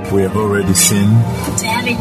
We have already seen, tayari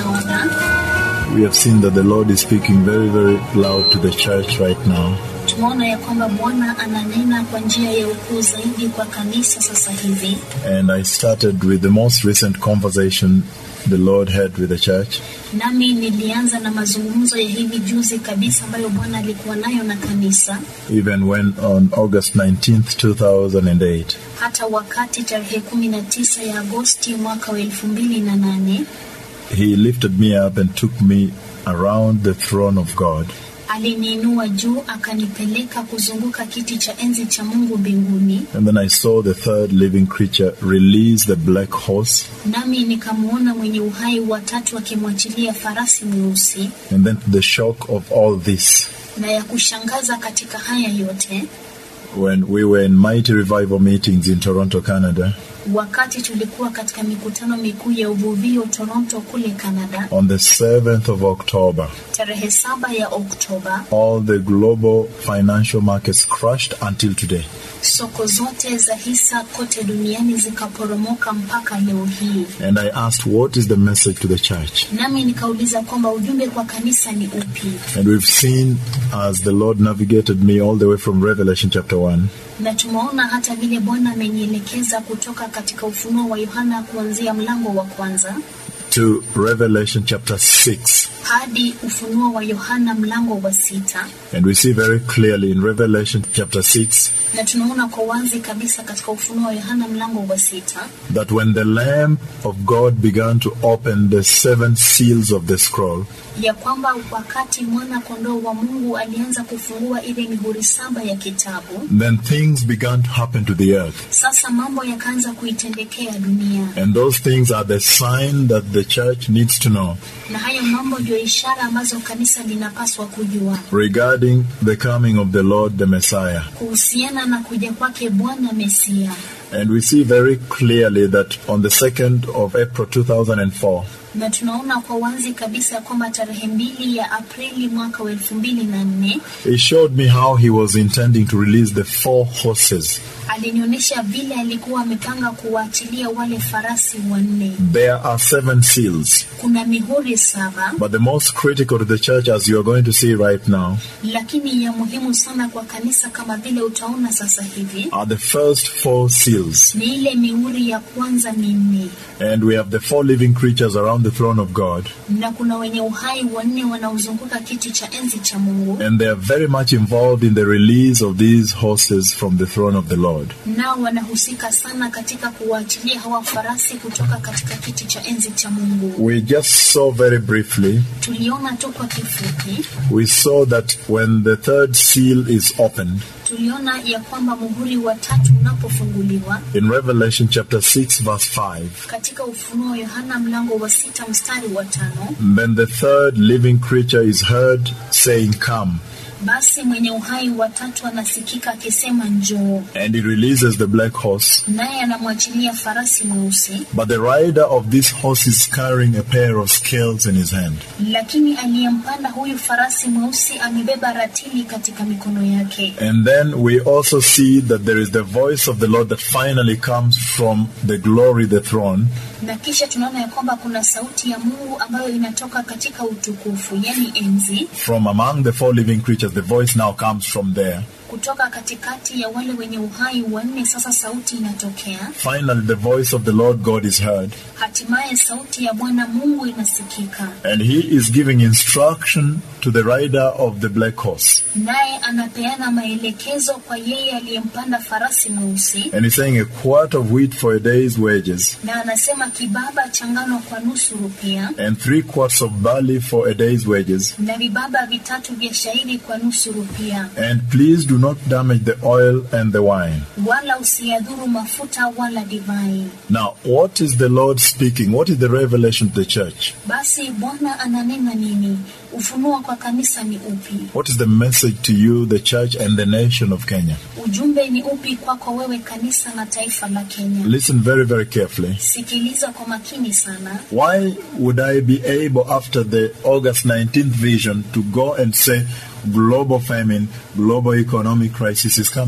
tushaona we have seen that the Lord is speaking very, very loud to the church right now. tumeona ya kwamba bwana ananena kwa njia ya ukuu zaidi kwa kanisa sasa hivi And I started with the most recent conversation the Lord had with the church. nami nilianza na mazungumzo ya hivi juzi kabisa ambayo bwana alikuwa nayo na kanisa even when on August 19th, 2008, hata wakati tarehe kumi na tisa ya agosti mwaka wa elfu mbili na nane he lifted me up and took me around the throne of God. aliniinua juu akanipeleka kuzunguka kiti cha enzi cha mungu mbinguni And then I saw the third living creature release the black horse. nami nikamwona mwenye uhai watatu akimwachilia farasi mweusi And then to the shock of all this, na ya kushangaza katika haya yote when we were in mighty revival meetings in Toronto, Canada, wakati tulikuwa katika mikutano mikuu ya uvuvio Toronto kule Canada on the 7th of October, tarehe saba ya Oktoba, all the global financial markets crashed until today. soko zote za hisa kote duniani zikaporomoka mpaka leo hii. And I asked, What is the message to the church? Nami nikauliza kwamba ujumbe kwa kanisa ni upi, And we've seen as the Lord navigated me all the way from Revelation chapter 1 na tumeona hata vile Bwana amenielekeza kutoka katika Ufunuo wa Yohana kuanzia mlango wa kwanza to Revelation chapter 6. hadi Ufunuo wa Yohana mlango wa sita, And we see very clearly in Revelation chapter 6 na tunaona kwa wazi kabisa katika Ufunuo wa Yohana mlango wa sita that when the Lamb of God began to open the seven seals of the scroll, ya kwamba wakati mwana kondoo wa Mungu alianza kufungua ile mihuri saba ya kitabu, then things began to happen to the earth. sasa mambo yakaanza kuitendekea dunia, And those things are the sign that the church needs to know na hayo mambo ndio ishara ambazo kanisa linapaswa kujua regarding the coming of the Lord the Messiah. kuhusiana na kuja kwake Bwana Mesia. And we see very clearly that on the 2nd of April 2004, Na tunaona kwa wazi kabisa ya kwamba tarehe mbili ya Aprili mwaka wa elfu mbili na nne he showed me how he was intending to release the four horses. alinionyesha vile alikuwa amepanga kuwaachilia wale farasi wanne. There are seven seals. Kuna mihuri saba, But the most critical to the church, as you are going to see right now, lakini ya muhimu sana kwa kanisa kama vile utaona sasa hivi are the first four seals. ni ile mihuri ya kwanza minne, And we have the four living creatures around the throne of God. na kuna wenye uhai wanne wanaozunguka kiti cha enzi cha Mungu, And they are very much involved in the release of these horses from the throne of the Lord. nao wanahusika sana katika kuwaachilia hawa farasi kutoka katika kiti cha enzi cha Mungu. We just saw very briefly, Tuliona tu kwa kifupi, we saw that when the third seal is opened, tuliona ya kwamba muhuri wa tatu unapofunguliwa in Revelation chapter 6, verse 5, katika Ufunuo wa Yohana mlango wa sita mstari wa tano then the third living creature is heard saying, Come. basi mwenye uhai wa tatu anasikika akisema njoo, And he releases the black horse. naye anamwachilia farasi mweusi, But the rider of this horse is carrying a pair of scales in his hand. lakini aliyempanda huyu farasi mweusi amebeba ratili katika mikono yake. And then we also see that there is the voice of the Lord that finally comes from the glory, the throne, Na kisha tunaona ya kwamba kuna sauti ya Mungu ambayo inatoka katika utukufu, yani enzi, from among the four living creatures. The voice now comes from there. kutoka katikati ya wale wenye uhai wanne. Sasa sauti inatokea, Finally, the voice of the Lord God is heard, hatimaye sauti ya Bwana Mungu inasikika, and he is giving instruction to the rider of the black horse. naye anapeana maelekezo kwa yeye aliyempanda farasi mweusi, And he's saying a quart of wheat for a day's wages, na anasema kibaba cha ngano kwa nusu rupia and three quarts of barley for a day's wages. na vibaba vitatu vya shairi kwa nusu rupia, And please do not damage the oil and the wine. wala usiyadhuru mafuta wala divai. Now, what is the Lord speaking? What is the revelation to the church? Basi Bwana ananena nini? Ufunuo kwa kanisa ni upi? What is the message to you, the church, and the nation of Kenya? Ujumbe ni upi kwako wewe kanisa na taifa la Kenya? Listen very, very carefully. Sikiliza kwa makini sana. Why would I be able, after the August 19th vision, to go and say global famine, global economic crisis is coming?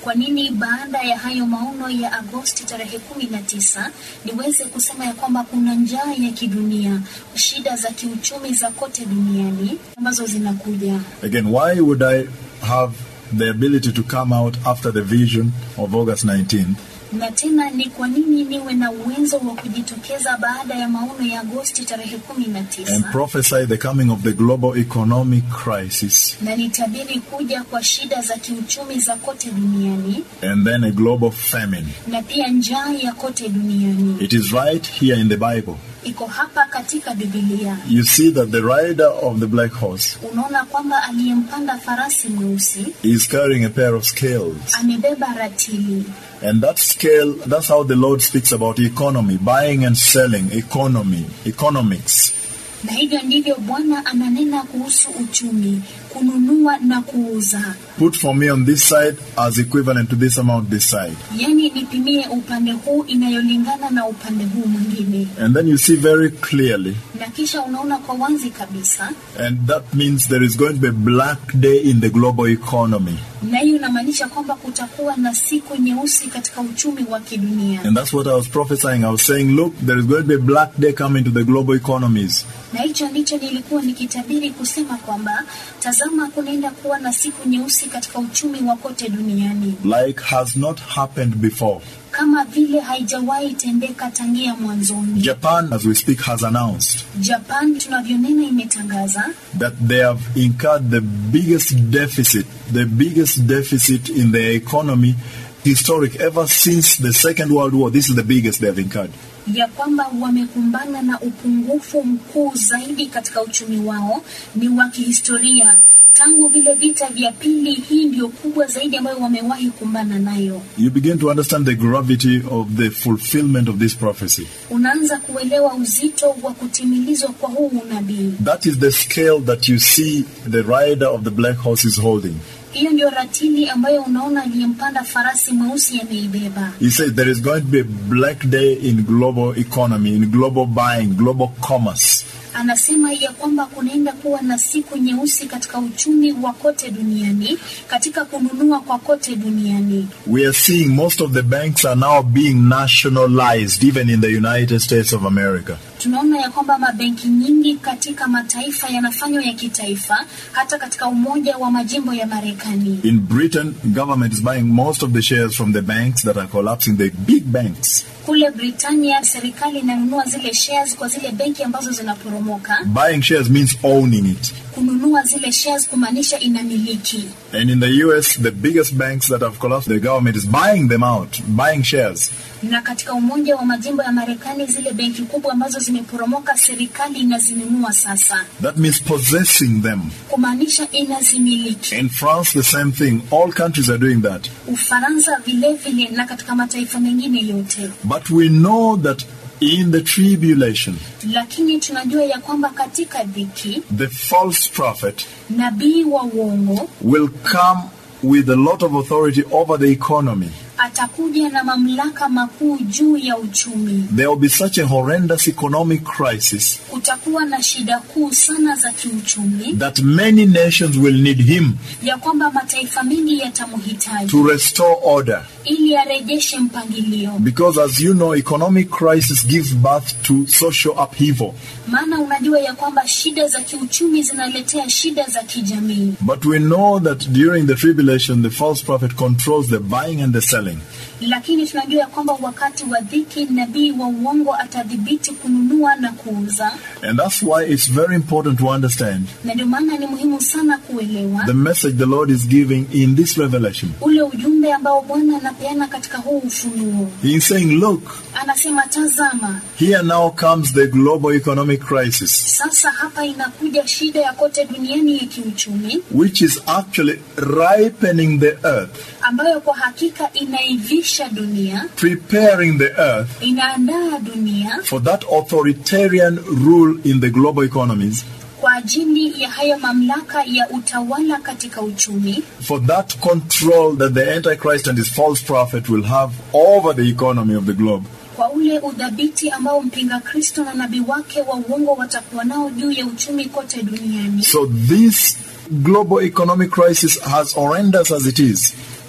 Kwa nini baada ya hayo maono ya Agosti tarehe kumi na tisa niweze kusema ya kwamba kuna njaa ya kidunia, shida za kiuchumi za kote duniani ambazo zinakuja? Again, why would I have the ability to come out after the vision of August 19th na tena ni kwa nini niwe na uwezo wa kujitokeza baada ya maono ya Agosti tarehe kumi na and tisa prophesy the coming of the global economic crisis na nitabiri kuja kwa shida za kiuchumi za kote duniani and then a global famine? na pia njaa ya kote duniani. It is right here in the Bible. Iko hapa katika Biblia. You see that the rider of the black horse Unaona kwamba aliyempanda farasi mweusi is carrying a pair of scales. amebeba ratili, And that scale, that's how the Lord speaks about economy, buying and selling, economy, economics. na hivyo ndivyo Bwana ananena kuhusu uchumi, kununua na kuuza. Put for me on this side as equivalent to this amount this side. Yaani nipimie upande huu inayolingana na upande huu mwingine, And then you see very clearly, na kisha unaona kwa wazi kabisa, and that means there is going to be a black day in the global economy. na hiyo inamaanisha kwamba kutakuwa na siku nyeusi katika uchumi wa kidunia. And that's what I was prophesying. I was saying, look, there is going to be a black day coming to the global economies. na hicho ndicho nilikuwa nikitabiri kusema kwamba tazama, kunaenda kuwa na siku nyeusi katika uchumi wa kote duniani like has not happened before. kama vile haijawahi tendeka tangia mwanzoni. Japan, as we speak, has announced Japan tunavyonena imetangaza that they have incurred the biggest deficit, the biggest deficit in their economy historic ever since the Second World War. This is the biggest they have incurred. ya kwamba wamekumbana na upungufu mkuu zaidi katika uchumi wao, ni wa kihistoria tangu vile vita vya pili. Hii ndio kubwa zaidi ambayo wamewahi kumbana nayo. You begin to understand the gravity of the fulfillment of this prophecy. Unaanza kuelewa uzito wa kutimilizwa kwa huu unabii. That is the scale that you see the rider of the black horse is holding. Hiyo ndio ratili ambayo unaona aliyempanda farasi mweusi ameibeba. He said there is going to be a black day in global economy, in global buying, global commerce. Anasema ya kwamba kunaenda kuwa na siku nyeusi katika uchumi wa kote duniani, katika kununua kwa kote duniani. We are seeing most of the banks are now being nationalized, even in the United States of America. Tunaona ya kwamba mabenki nyingi katika mataifa yanafanywa ya kitaifa, hata katika Umoja wa Majimbo ya Marekani. In Britain, government is buying most of the shares from the banks that are collapsing, the big banks. Kule Britania serikali inanunua zile shares kwa zile benki ambazo zinaporomoka. Buying shares means owning it. Kununua zile shares kumaanisha inamiliki. And in the US, the biggest banks that have collapsed, the government is buying them out, buying shares. Na katika Umoja wa Majimbo ya Marekani zile benki kubwa ambazo zimeporomoka, serikali inazinunua sasa, That means possessing them. kumaanisha inazimiliki. In France, the same thing. All countries are doing that. Ufaransa vilevile na katika mataifa mengine yote. But we know that in the tribulation, Lakini tunajua ya kwamba katika dhiki the false prophet nabii wa uongo will come with a lot of authority over the economy. atakuja na mamlaka makuu juu ya uchumi. There will be such a horrendous economic crisis Kutakuwa na shida kuu sana za kiuchumi that many nations will need him ya kwamba mataifa mengi yatamhitaji to restore order. ili arejeshe mpangilio. Because as you know, economic crisis gives birth to social upheaval. Maana unajua ya kwamba shida za kiuchumi zinaletea shida za kijamii, But we know that during the tribulation, the false prophet controls the buying and the selling. lakini tunajua ya kwamba wakati wa dhiki nabii wa uongo atadhibiti kununua na kuuza, And that's why it's very important to understand na ndio maana ni muhimu sana kuelewa the message the Lord is giving in this revelation. ule ujumbe ambao Bwana anapeana katika huu ufunuo. He is saying, Look, Anasema, tazama, here now comes the global economic crisis, sasa hapa inakuja shida ya kote duniani ya kiuchumi which is actually ripening the earth, ambayo kwa hakika inaivisha dunia, preparing the earth inaandaa dunia for that authoritarian rule in the global economies, kwa ajili ya hayo mamlaka ya utawala katika uchumi, for that control that the Antichrist and his false prophet will have over the economy of the globe. kwa ule udhabiti ambao mpinga Kristo na nabii wake wa uongo watakuwa nao juu ya uchumi kote duniani. So this global economic crisis, as horrendous as it is,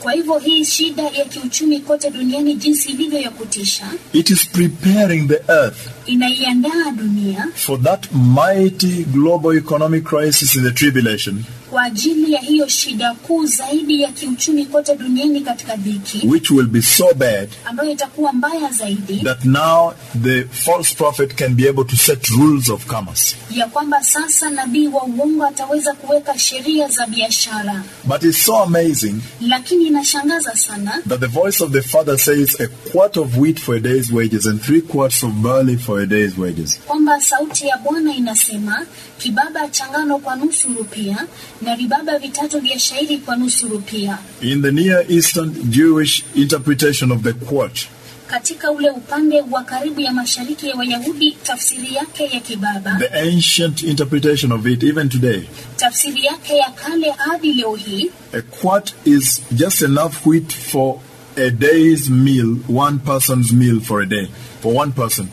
Kwa hivyo hii shida ya kiuchumi kote duniani jinsi ilivyo ya kutisha, it is preparing the earth inaiandaa dunia for that mighty global economic crisis in the tribulation, kwa ajili ya hiyo shida kuu zaidi ya kiuchumi kote duniani katika dhiki, which will be so bad ambayo itakuwa mbaya zaidi, that now the false prophet can be able to set rules of commerce. ya kwamba sasa nabii wa uongo ataweza kuweka sheria za biashara. But it's so amazing Lakini inashangaza sana that the voice of the Father says a quart of wheat for a day's wages and three quarts of barley for a day's wages. kwamba sauti ya Bwana inasema kibaba cha ngano kwa nusu rupia na vibaba vitatu vya shairi kwa nusu rupia. In the Near Eastern Jewish interpretation of the quart, Katika ule upande wa karibu ya mashariki ya Wayahudi, tafsiri yake ya kibaba, the ancient interpretation of it, even today, tafsiri yake ya kale hadi leo hii, a quart is just enough wheat for a day's meal, one person's meal for a day, for one person.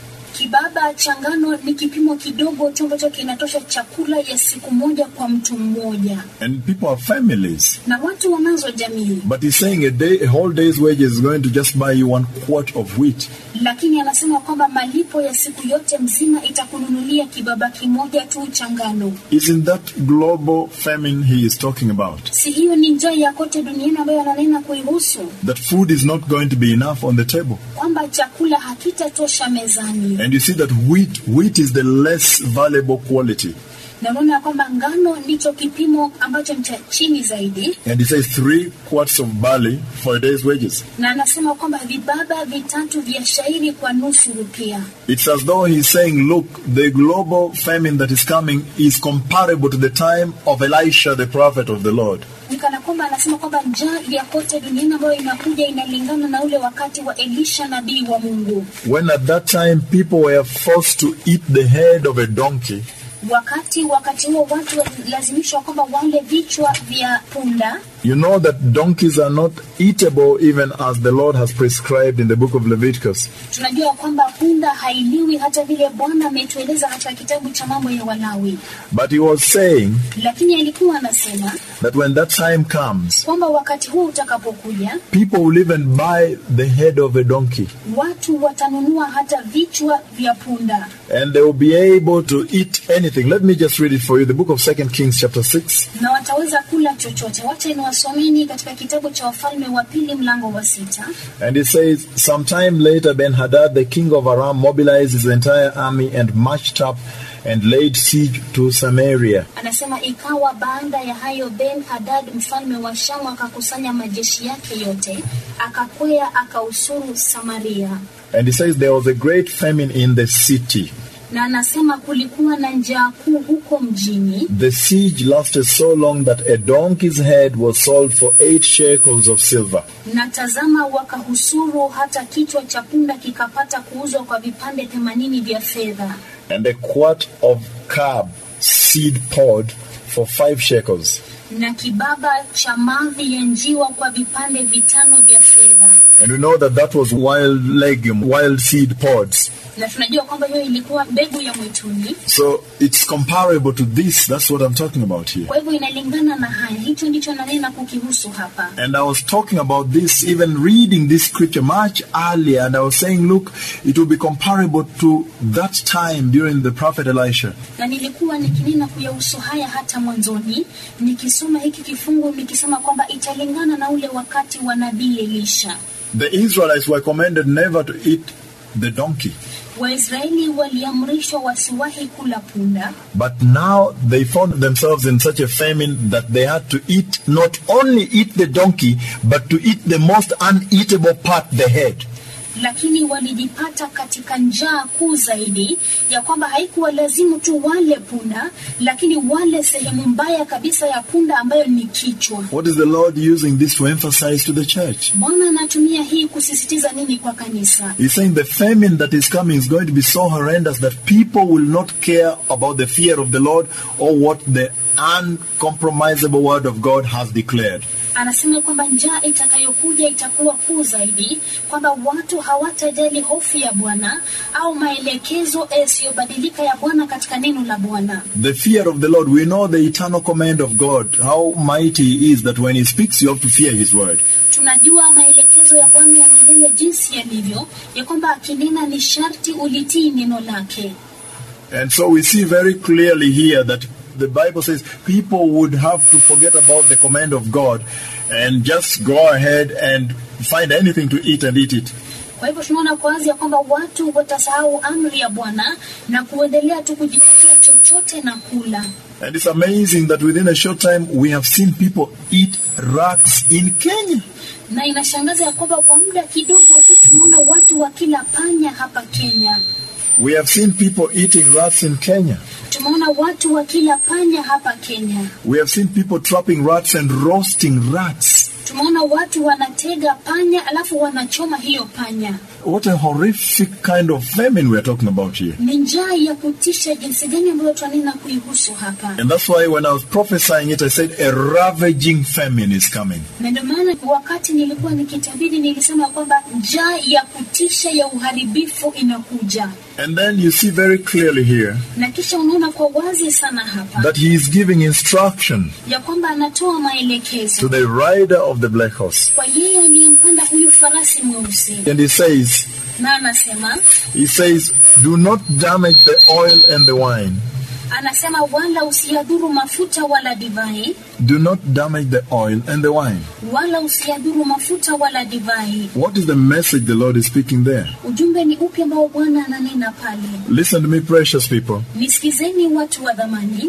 kibaba cha ngano ni kipimo kidogo tu ambacho kinatosha chakula ya siku moja kwa mtu mmoja, And people have families. na watu wanazo jamii. But he's saying a day, a whole day's wages is going to just buy you one quart of wheat. Lakini anasema kwamba malipo ya siku yote mzima itakununulia kibaba kimoja tu cha ngano. Isn't that global famine he is talking about? Si hiyo ni njaa ya kote duniani ambayo ananena kuihusu, That food is not going to be enough on the table. kwamba chakula hakitatosha mezani, And you see that wheat, wheat is the less valuable quality. na unaona kwamba ngano ndicho kipimo ambacho ni cha chini zaidi, And he says three quarts of barley for a day's wages. na anasema kwamba vibaba vitatu vya shairi kwa nusu rupia. It's as though he's saying, look, the global famine that is coming is comparable to the time of Elisha, the prophet of the Lord. Ni kana kwamba anasema kwamba njaa ya kote duniani ambayo inakuja inalingana na ule wakati wa Elisha nabii wa Mungu, When at that time people were forced to eat the head of a donkey wakati wakati huo watu walilazimishwa kwamba wale vichwa vya punda You know that donkeys are not eatable even as the Lord has prescribed in the book of Leviticus. tunajua kwamba punda hailiwi hata vile Bwana ametueleza katika kitabu cha mambo ya Walawi, But he was saying lakini alikuwa anasema that when that time comes, kwamba wakati huo utakapokuja, people will even buy the head of a donkey watu watanunua hata vichwa vya punda and they will be able to eat anything. Let me just read it for you. The book of Second Kings chapter 6. na wataweza kula chochote. Wacha niwasomeni katika kitabu cha Wafalme wa Pili mlango wa sita. And it says, Sometime later, Ben Hadad, the king of Aram, mobilized his entire army and marched up and laid siege to Samaria. Anasema ikawa baada ya hayo, Ben Hadad mfalme wa Shamu akakusanya majeshi yake yote, akakwea akausuru Samaria. And it says, There was a great famine in the city. Na anasema kulikuwa na njaa kuu huko mjini, The siege lasted so long that a donkey's head was sold for eight shekels of silver. na tazama, wakahusuru hata kichwa cha punda kikapata kuuzwa kwa vipande themanini vya fedha, and a quart of carb seed pod for five shekels. na kibaba cha mavi ya njiwa kwa vipande vitano vya fedha. And we know that that was wild legume, wild seed pods. Na tunajua kwamba hiyo ilikuwa mbegu ya mwituni, So it's comparable to this. That's what I'm talking about here. kwa hivyo inalingana na haya. Hicho ndicho nanena kukihusu hapa. And I was talking about this, even reading this scripture much earlier, and I was saying, look, it will be comparable to that time during the prophet Elisha. na nilikuwa nikinena kuyahusu haya hata mwanzoni, nikisoma hiki kifungu nikisema kwamba italingana na ule wakati wa nabii Elisha. The Israelites were commanded never to eat the donkey. Waisraeli waliamrishwa wasiwahi kula punda, But now they found themselves in such a famine that they had to eat, not only eat the donkey, but to eat the most uneatable part, the head. lakini walijipata katika njaa kuu zaidi ya kwamba haikuwa lazimu tu wale punda, lakini wale sehemu mbaya kabisa ya punda ambayo ni kichwa. What is the Lord using this to emphasize to the church? Bwana anatumia hii kusisitiza nini kwa kanisa? He's saying the famine that is coming is going to be so horrendous that people will not care about the fear of the Lord or what the uncompromisable word of God has declared. Anasema kwamba njaa itakayokuja itakuwa kuu zaidi, kwamba watu hawatajali hofu ya Bwana au maelekezo yasiyobadilika ya Bwana katika neno la Bwana. The fear of the Lord. We know the eternal command of God, how mighty He is that when He speaks, you have to fear His word. Tunajua maelekezo ya Bwana ya milele jinsi yalivyo, ya kwamba akinena ni sharti ulitii neno lake. And so we see very clearly here that the Bible says people would have to forget about the command of God and just go ahead and find anything to eat and eat it. Kwa hivyo tunaona kwa wazi ya kwamba watu watasahau amri ya Bwana na kuendelea tu kujipatia chochote na kula. And it's amazing that within a short time we have seen people eat rats in Kenya. Na inashangaza ya kwamba kwa muda kidogo tu tunaona watu wakila panya hapa Kenya. We have seen people eating rats in Kenya. Tumeona watu wakila panya hapa Kenya. We have seen people trapping rats and roasting rats. Tumeona watu wanatega panya alafu wanachoma hiyo panya. What a horrific kind of famine we are talking about here. Ni njaa ya kutisha jinsi gani ambayo twanena kuihusu hapa, And that's why when I was prophesying it, I said a ravaging famine is coming. na ndio maana wakati nilikuwa nikitabiri nilisema kwamba njaa ya kutisha ya uharibifu inakuja, And then you see very clearly here na kisha unaona kwa wazi sana hapa that he is giving instruction ya kwamba anatoa to maelekezo the rider of the black horse. kwa yeye aliyempanda huyu farasi mweusi, And he says, na anasema he says, do not damage the oil and the wine. anasema wala usiyadhuru mafuta wala divai, Do not damage the oil and the wine. wala usiyadhuru mafuta wala divai. What is the message the Lord is speaking there? Ujumbe ni upi ambao Bwana ananena pale? Listen to me, precious people. Nisikizeni watu wa dhamani,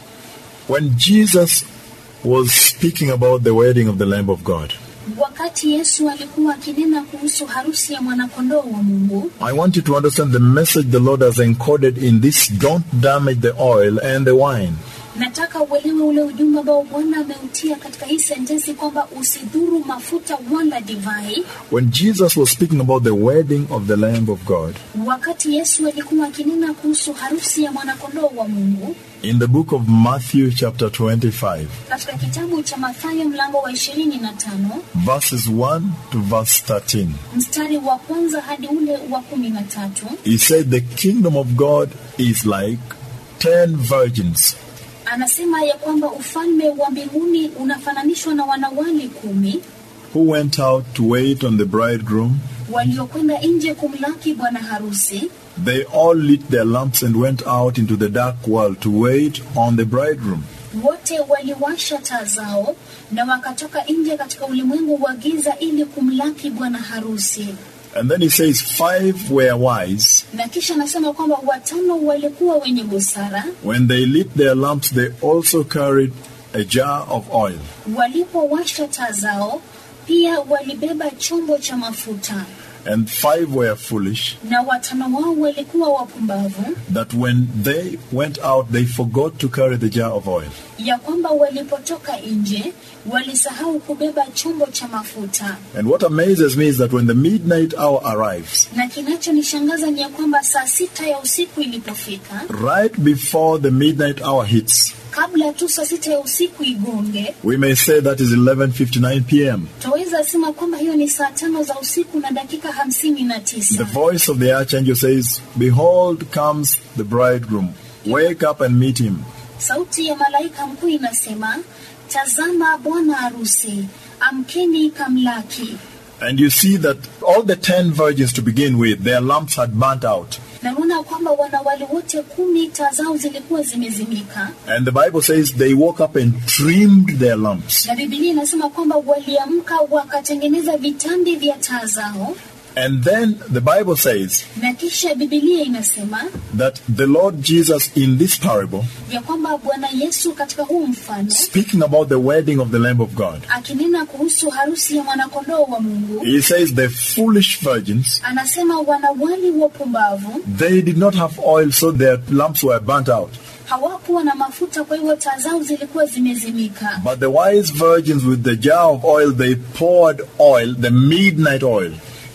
When Jesus was speaking about the wedding of the Lamb of God, wakati Yesu alikuwa akinena kuhusu harusi ya mwanakondoo wa Mungu, I want you to understand the message the Lord has encoded in this don't damage the oil and the wine. nataka uelewe ule ujumbe ambao Bwana ameutia katika hii sentensi kwamba usidhuru mafuta wala divai. When Jesus was speaking about the wedding of the Lamb of God, Wakati Yesu alikuwa akinena kuhusu harusi ya mwanakondoo wa Mungu in the book of Matthew, chapter 25, katika kitabu cha Mathayo mlango wa ishirini na tano verses 1 to verse 13, mstari wa kwanza hadi ule wa kumi na tatu he said, The kingdom of God is like ten virgins anasema ya kwamba ufalme wa mbinguni unafananishwa na wanawali kumi who went out to wait on the bridegroom. waliokwenda nje kumlaki bwana harusi. They all lit their lamps and went out into the dark world to wait on the bridegroom. Wote waliwasha taa zao na wakatoka nje katika ulimwengu wa giza ili kumlaki bwana harusi. And then he says, Five were wise. Na kisha anasema kwamba watano walikuwa wenye busara, When they lit their lamps, they also carried a jar of oil. walipowasha taa zao pia walibeba chombo cha mafuta. And five were foolish, Na watano wao walikuwa wapumbavu, that when they went out, they forgot to carry the jar of oil. ya kwamba walipotoka nje walisahau kubeba chombo cha mafuta. And what amazes me is that when the midnight hour arrives, Na kinachonishangaza ni ya kwamba saa sita ya usiku ilipofika, right before the midnight hour hits, kabla tu saa sita ya usiku igonge, we may say that is 11:59 p.m. Twaweza sema kwamba hiyo ni saa tano za usiku na dakika hamsini na The tisa. voice of the archangel says, "Behold comes the bridegroom. Wake up and meet him." Sauti ya malaika mkuu inasema, tazama bwana harusi, amkeni kamlaki. And you see that all the 10 virgins to begin with, their lamps had burnt out. Na unaona kwamba wanawali wote kumi taa zao zilikuwa zimezimika, And the Bible says they woke up and trimmed their lamps. na Biblia inasema kwamba waliamka wakatengeneza vitandi vya taa zao, And then the Bible says na kisha Biblia inasema that the Lord Jesus in this parable, ya kwamba Bwana Yesu katika huu mfano speaking about the wedding of the Lamb of God, akinena kuhusu harusi ya mwanakondoo wa Mungu, he says the foolish virgins, anasema wanawali wapumbavu they did not have oil, so their lamps were burnt out. hawakuwa na mafuta, kwa hivyo taa zao zilikuwa zimezimika. But the wise virgins with the jar of oil, they poured oil, the midnight oil.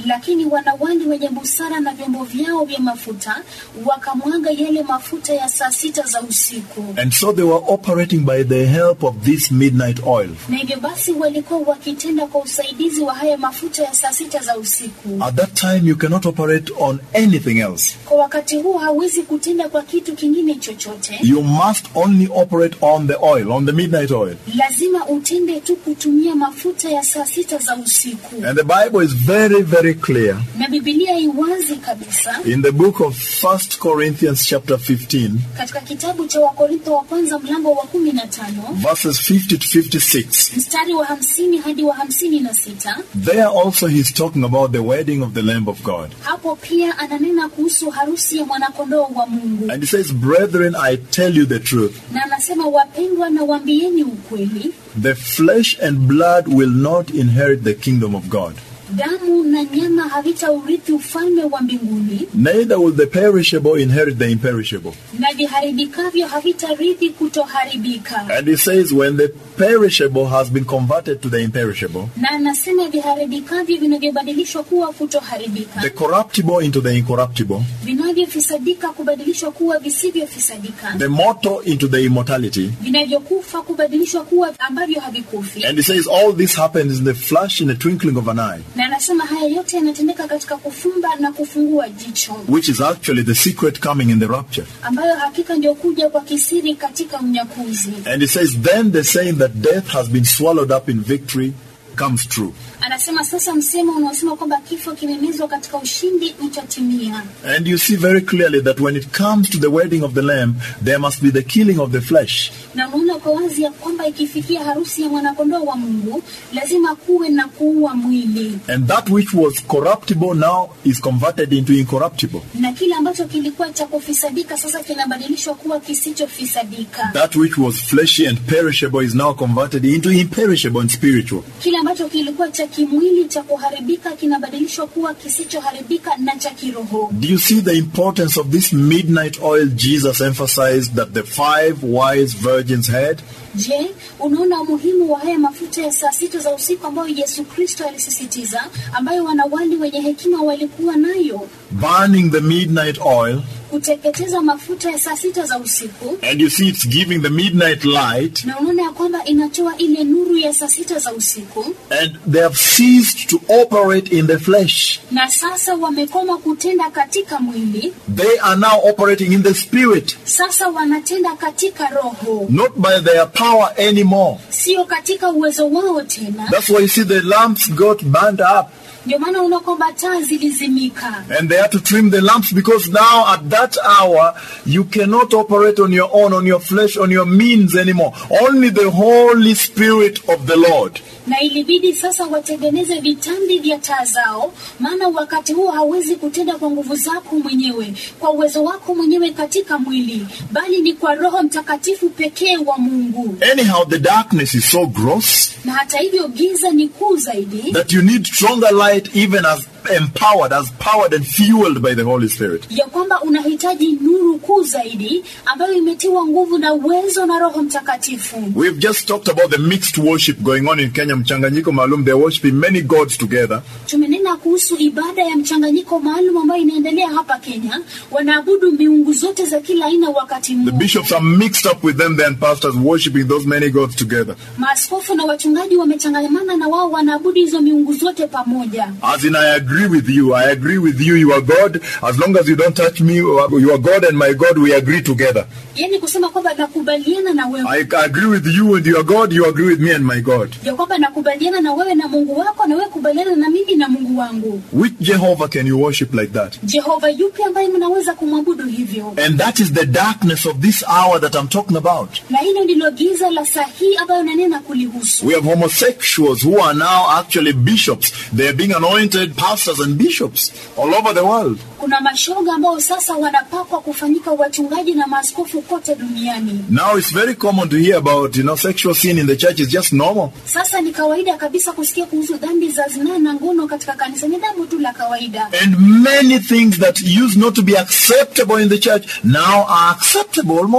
lakini wanawali wenye busara na vyombo vyao vya mafuta wakamwaga yale mafuta ya saa sita za usiku, And so they were operating by the help of this midnight oil. na hivyo basi walikuwa wakitenda kwa usaidizi wa haya mafuta ya saa sita za usiku. At that time, you cannot operate on anything else. Kwa wakati huu hawezi kutenda kwa kitu kingine chochote, You must only operate on the oil, on the midnight oil. lazima utende tu kutumia mafuta ya saa sita za usiku. And the Bible is very, very clear Na Biblia iwazi kabisa in the book of First Corinthians chapter 15, katika kitabu cha Wakorintho wa kwanza mlango wa kumi na tano verses 50 to 56. mstari wa hamsini hadi wa hamsini na sita There also he's talking about the wedding of the Lamb of God. hapo pia ananena kuhusu harusi ya mwanakondoo wa Mungu, And he says, Brethren, I tell you the truth. na anasema wapendwa, na waambieni ukweli, The flesh and blood will not inherit the kingdom of God. damu na nyama havitaurithi ufalme wa mbinguni, Neither will the perishable inherit the imperishable. na viharibikavyo havitarithi kutoharibika. And he says, when the perishable has been converted to the imperishable, Na anasema viharibikavyo vinavyobadilishwa kuwa kutoharibika, the corruptible into the incorruptible, vinavyofisadika kubadilishwa kuwa visivyofisadika, the mortal into the immortality. vinavyokufa kubadilishwa kuwa ambavyo havikufi. And he says, all this happens in the flash, in the twinkling of an eye, Na anasema haya yote yanatendeka katika kufumba na kufungua jicho, which is actually the secret coming in the rapture. ambayo hakika ndio kuja kwa kisiri katika unyakuzi. And he says, then the saying that death has been swallowed up in victory comes true. Anasema sasa msemo unaosema kwamba kifo kimemezwa katika ushindi utatimia. And you see very clearly that when it comes to the wedding of the Lamb, there must be the killing of the flesh. Na unaona kwa wazi ya kwamba ikifikia harusi ya mwanakondoo wa Mungu lazima kuwe na kuua mwili, And that which was corruptible now is converted into incorruptible. na kile ambacho kilikuwa cha kufisadika sasa kinabadilishwa kuwa kisichofisadika. That which was fleshy and perishable is now converted into imperishable and spiritual. Kile ambacho kilikuwa cha kimwili cha kuharibika kinabadilishwa kuwa kisichoharibika na cha kiroho. Do you see the importance of this midnight oil Jesus emphasized that the five wise virgins had? Je, unaona umuhimu wa haya mafuta ya saa sita za usiku ambayo Yesu Kristo alisisitiza, ambayo wanawali wenye hekima walikuwa nayo, Burning the midnight oil, kuteketeza mafuta ya saa sita za usiku, and you see it's giving the midnight light, na unaona ya kwamba inatoa ile nuru ya saa sita za usiku, and they have ceased to operate in the flesh. na sasa wamekoma kutenda katika mwili, They are now operating in the spirit, sasa wanatenda katika roho, not by their power anymore. sio katika uwezo wao tena. That's why you see the lamps got burned up. Ndio maana unaona kwamba taa zilizimika. And they had to trim the lamps because now at that hour you cannot operate on your own, on your flesh, on your means anymore. Only the Holy Spirit of the Lord. na ilibidi sasa watengeneze vitambi vya taa zao, maana wakati huo hauwezi kutenda kwa nguvu zako mwenyewe, kwa uwezo wako mwenyewe katika mwili, bali ni kwa Roho Mtakatifu pekee wa Mungu. Anyhow, the darkness is so gross Na hata hivyo giza ni kuu zaidi, that you need stronger light even as empowered, as powered and fueled by the Holy Spirit. ya kwamba unahitaji nuru kuu zaidi ambayo imetiwa nguvu na uwezo na Roho Mtakatifu. We've just talked about the mixed worship going on in Kenya, Mchanganyiko Malum. They're worshiping many gods together. Tumenena kuhusu ibada ya mchanganyiko maalum ambayo inaendelea hapa Kenya. Wanaabudu miungu zote za kila aina wakati The mmoja. bishops are mixed up with them, then pastors worshiping those many gods together. Maaskofu na wachungaji wamechangamana na wao wanaabudu hizo miungu zote pamoja. As in, I agree with you. I agree with you. You are God. As long as you don't touch me, you are God and my God, we agree together. Yaani kusema kwamba nakubaliana na wewe, I agree with you and your God, you agree with me and my God. ya kwamba nakubaliana na wewe na Mungu wako na wewe kubaliana na mimi na Mungu wangu. Which Jehovah can you worship like that? Jehova yupi ambaye mnaweza kumwabudu hivyo? And that is the darkness of this hour that I'm talking about. Na hilo ndilo giza la saa hii ambayo nanena kulihusu. We have homosexuals who are now actually bishops. They are being anointed pastors and bishops all over the world. Kuna mashoga ambao sasa wanapakwa kufanyika wachungaji na maaskofu kote duniani. Now it's very common to hear about, you know, sexual sin in the church is just normal. Sasa ni kawaida kabisa kusikia kuhusu dhambi za zinaa na ngono katika kanisa, ni jambo tu la kawaida. And many things that used not to be acceptable in the church now are acceptable almost.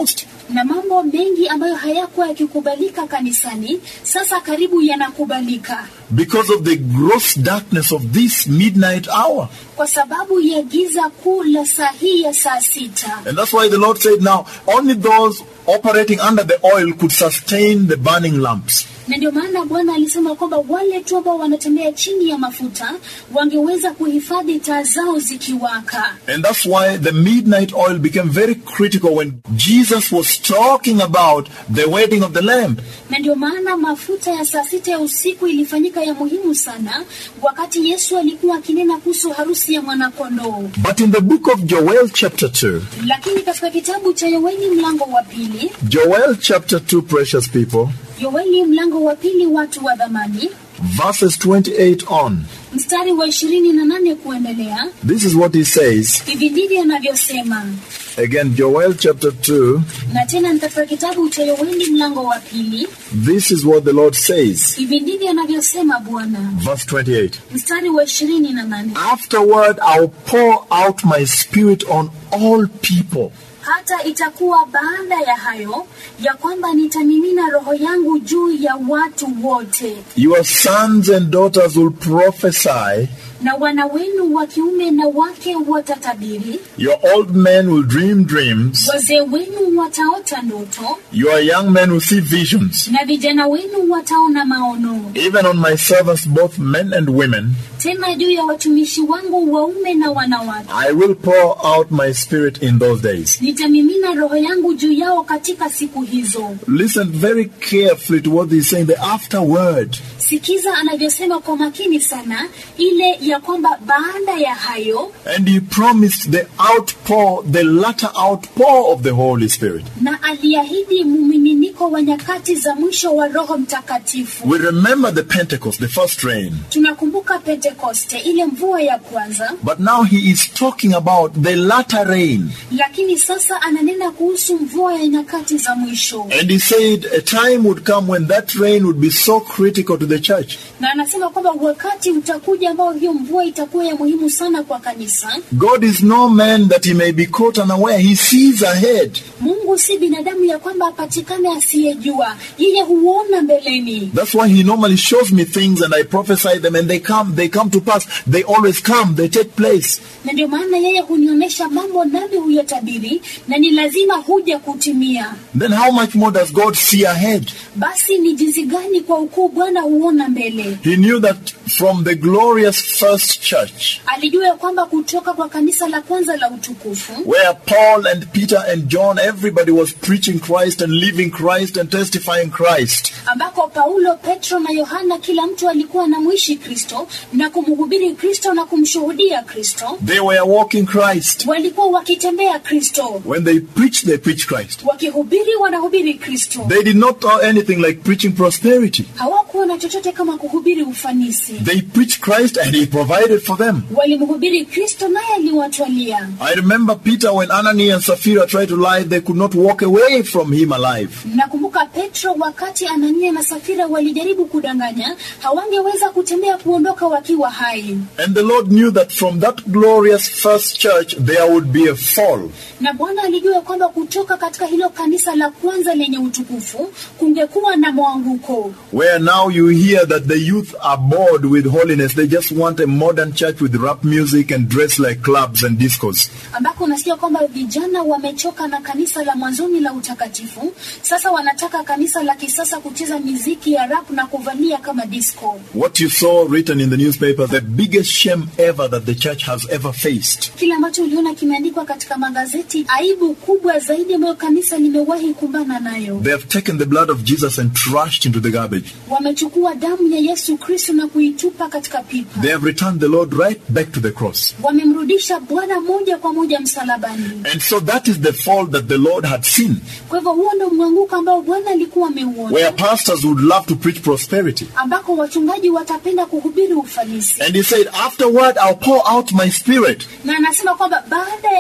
na mambo mengi ambayo hayakuwa yakikubalika kanisani sasa karibu yanakubalika because of the gross darkness of this midnight hour. kwa sababu ya giza kuu la saa hii ya saa sita And that's why the Lord said now, only those operating under the oil could sustain the burning lamps. na ndio maana bwana alisema kwamba wale tu ambao wanatembea chini ya mafuta wangeweza kuhifadhi taa zao zikiwaka And that's why the midnight oil became very critical when Jesus was talking about the wedding of the Lamb. na ndio maana mafuta ya saa sita ya usiku ilifanyika ya muhimu sana wakati yesu alikuwa akinena kuhusu harusi ya mwanakondoo But in the book of Joel, chapter 2, lakini katika kitabu cha yoeli mlango wa pili Joel chapter 2, precious people, yoeli mlango wa pili watu wa dhamani verses 28 on, mstari wa ishirini na nane kuendelea this is what he says. hivi ndivyo anavyosema Again, Joel chapter 2, na tena ni katika kitabu cha yoeli mlango wa pili this is what the Lord says. hivi ndivyo anavyosema bwana Verse 28. mstari wa ishirini na nane Afterward, I'll pour out my spirit on all people. hata itakuwa baada ya hayo ya kwamba nitamimina roho yangu juu ya watu wote Your sons and daughters will prophesy. na wana wenu wa kiume na wake watatabiri Your old men will dream dreams. wazee wenu wataota ndoto Your young men will see visions. na vijana wenu wataona maono Even on my servants, both men and women, tena juu ya watumishi wangu waume na wanawake I will pour out my spirit in those days. nitamimina roho yangu juu yao katika siku hizo Listen very carefully to what he's saying. The afterword. sikiza anavyosema kwa makini sana ile ya kwamba baada ya hayo And he promised the outpour, the latter outpour of the Holy Spirit. na aliahidi mumiminiko wa nyakati za mwisho wa roho mtakatifu We remember the Pentecost, the first rain. tunakumbuka pentekoste ile mvua ya kwanza But now he is talking about the latter rain. lakini sasa ananena kuhusu mvua ya nyakati za mwisho And he said a time would come when that rain would be so critical to the church. na anasema kwamba wakati utakuja ambao hiyo mvua itakuwa ya muhimu sana kwa kanisa God is no man that he may be caught unaware. He sees ahead. mungu si binadamu ya kwamba apatikane asiyejua yeye huona mbeleni That's why he normally shows me things and I prophesy them and they come, they come to pass. They always come, they take place. na ndio maana yeye hunionyesha mambo nami huyatabiri na ni lazima huja kutimia Then how much more does God see ahead? basi ni jinsi gani kwa ukuu bwana huona mbele He knew that from the glorious first church, alijua ya kwamba kutoka kwa kanisa la kwanza la utukufu where Paul and Peter and John, everybody was preaching Christ and living Christ and testifying Christ. ambako paulo petro na yohana kila mtu alikuwa anamwishi kristo na kumhubiri kristo na kumshuhudia kristo They were walking Christ. walikuwa wakitembea kristo When they preached, they preached Christ. wakihubiri wanahubiri kristo They did not know anything like preaching prosperity. hawakuwa na chochote kama kuhubiri ufanisi They preached Christ and he provided for them. walimhubiri kristo naye aliwatwalia I remember Peter when Ananias and Sapphira tried to lie, they could not walk away from him alive. nakumbuka petro wakati anania na safira walijaribu kudanganya hawangeweza kutembea kuondoka wakiwa hai And the Lord knew that from that glorious first church there would be a fall. na bwana alijua kwamba kutoka katika hilo kanisa la kwanza lenye utukufu kungekuwa na mwanguko Where now you hear that the youth are bored with holiness. They just want a modern church with rap music and dress like clubs and discos. ambako unasikia kwamba vijana wamechoka na kanisa la mwanzoni la utakatifu sasa wanataka kanisa la kisasa kucheza miziki ya rap na kuvalia kama disco What you saw written in the newspaper, the biggest shame ever that the church has ever faced. kile ambacho uliona kimeandikwa katika magazeti aibu kubwa zaidi ambayo kanisa limewahi kumbana nayo They have taken the blood of Jesus and trashed into the garbage. wamechukua damu ya yesu kristo na kuitupa katika pipa They have returned the Lord right back to the cross. wamemrudisha bwana moja kwa moja msalabani And so that is the fall that the Lord had seen, kwa hivyo huo ndo mwanguko ambao bwana alikuwa ameuona where pastors would love to preach prosperity. ambako wachungaji watapenda kuhubiri ufanisi And he said, Afterward, I'll pour out my spirit. na anasema kwamba baada ya hayo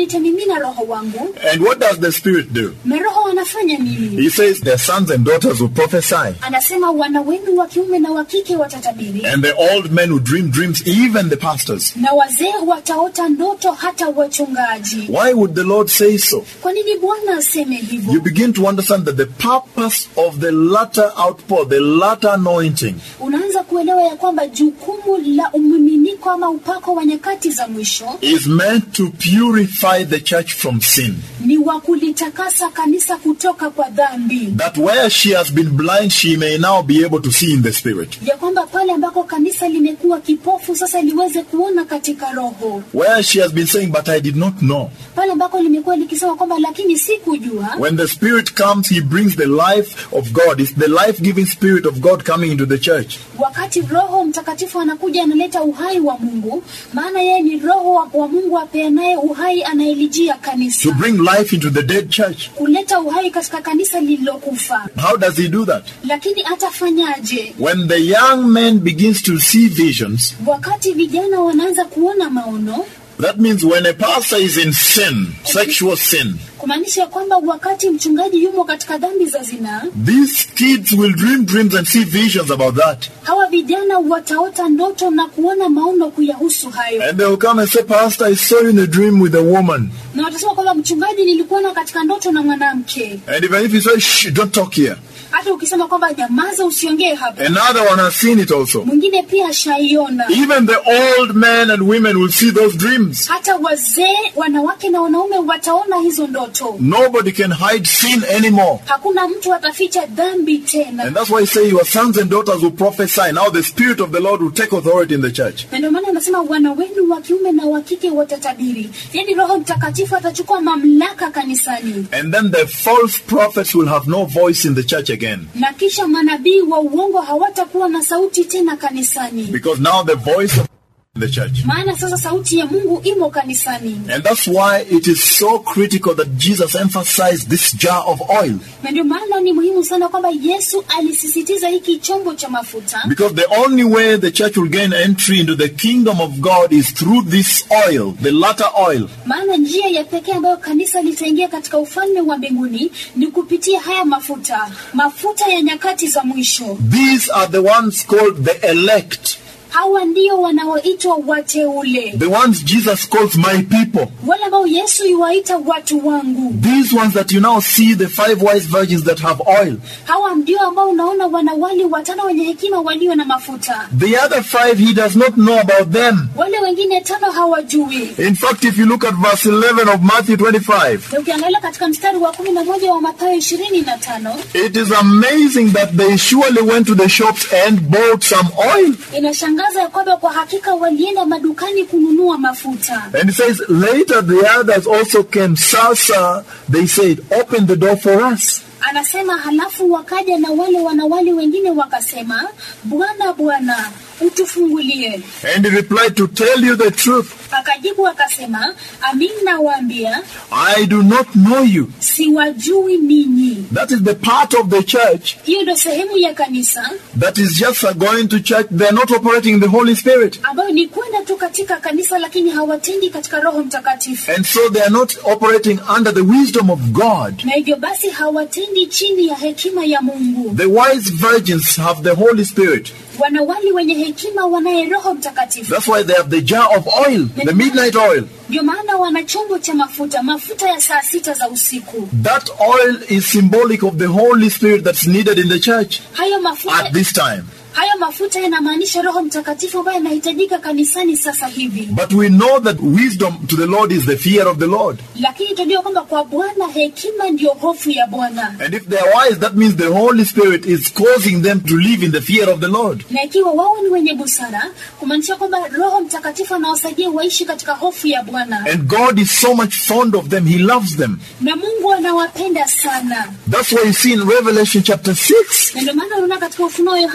nitamimina roho wangu And what does the Spirit do? na roho wanafanya nini He says their sons and daughters will prophesy. anasema wana wenu wa kiume na wa kike watatabiri And the old men who dream dreams, even the pastors. na wazee wataota ndoto hata wachungaji Why would the Lord say so? kwa nini bwana aseme You hivyo begin to understand that the purpose of the latter outpour, the latter anointing, unaanza kuelewa ya kwamba jukumu la umiminiko ama upako wa nyakati za mwisho is meant to purify the church from sin. ni wa kulitakasa kanisa kutoka kwa dhambi That where she has been blind, she may now be able to see in the Spirit. ya kwamba pale ambako kanisa limekuwa kipofu sasa liweze kuona katika roho Where she has been saying, But I did not know. pale ambako limekuwa likisema kwamba lakini sikujua When the Spirit comes, He brings the life of God. It's the life giving Spirit of God coming into the church. wakati roho mtakatifu anakuja analeta uhai wa mungu maana yeye ni roho wa, wa mungu apeanaye uhai anayelijia To kanisa bring life into the dead church. kuleta uhai katika kanisa lililokufa How does He do that? lakini atafanyaje When the young man begins to see visions, wakati vijana wanaanza kuona maono that means when a pastor is in sin, sexual sin, kumaanisha ya kwamba wakati mchungaji yumo katika dhambi za zinaa these kids will dream dreams and see visions about that. hawa vijana wataota ndoto na kuona maono kuyahusu hayo And they will come and say, Pastor, I saw you in a dream with a woman. na watasema kwamba mchungaji nilikuona katika ndoto na mwanamke And even if you say, Shh, don't talk here. hata ukisema kwamba nyamaza usiongee hapa Another one has seen it also. mwingine pia ashaiona Even the old men and women will see those dreams. hata wazee wanawake na wanaume wataona hizo ndoto Nobody can hide sin anymore. hakuna mtu ataficha dhambi tena And that's why I say your sons and daughters will prophesy. Now the Spirit of the Lord will take authority in the church. na ndio maana anasema wana wenu wa kiume na wa kike watatabiri yaani roho mtakatifu atachukua mamlaka kanisani And then the false prophets will have no voice in the church again. na kisha manabii wa uongo hawatakuwa na sauti tena kanisani Because now the voice of in the church. maana sasa sauti ya mungu imo kanisani And that's why it is so critical that Jesus emphasized this jar of oil. na ndio maana ni muhimu sana kwamba yesu alisisitiza hiki chombo cha mafuta Because the only way the church will gain entry into the kingdom of God is through this oil, the latter oil. maana njia ya pekee ambayo kanisa litaingia katika ufalme wa mbinguni ni kupitia haya mafuta mafuta ya nyakati za mwisho These are the ones called the elect, hawa ndio wanaoitwa wateule the ones Jesus calls my people. wale ambao yesu yuwaita watu wangu These ones that you now see, the five wise virgins that have oil. hawa ndio ambao unaona wanawali watano wenye hekima walio na mafuta The other five, he does not know about them. wale wengine tano hawajui In fact, if you look at verse 11 of Matthew 25, na ukiangalia katika mstari wa kumi na moja wa mathayo ishirini na tano it is amazing that they surely went to the shops and bought some oil. inashangaza ya kwamba kwa hakika walienda madukani kununua mafuta And it says, later the others also came. Sir, sir, they said, open the door for us. anasema halafu wakaja na wale wanawali wengine wakasema bwana bwana utufungulie And he replied, to tell you the truth, akajibu akasema amin nawaambia I do not know you. siwajui ninyi That is the part of the church hiyo ndo sehemu ya kanisa that is just uh, going to church. They're not operating in the Holy Spirit. ambayo ni kwenda tu katika kanisa lakini hawatendi katika roho mtakatifu And so they are not operating under the wisdom of God. na hivyo basi hawatendi chini ya hekima ya mungu The wise virgins have the Holy Spirit. wanawali wenye hekima wanaye roho mtakatifu That's why they have the jar of oil, the midnight oil. ndio maana wana chombo cha mafuta mafuta ya saa sita za usiku That oil is symbolic of the Holy Spirit that's needed in the church hayo mafuta at this time. hayo mafuta yanamaanisha roho mtakatifu ambaye anahitajika kanisani sasa hivi But we know that wisdom to the Lord is the fear of the Lord. lakini tunajua kwamba kwa bwana hekima ndiyo hofu ya bwana And if they are wise, that means the Holy Spirit is causing them to live in the fear of the Lord. na ikiwa wao ni wenye busara kumaanisha kwamba roho mtakatifu anawasaidia waishi katika hofu ya bwana And God is so much fond of them, He loves them. na mungu anawapenda sana That's why you see in Revelation chapter 6, na ndio maana unaona katika ufunuo wa yohana mlango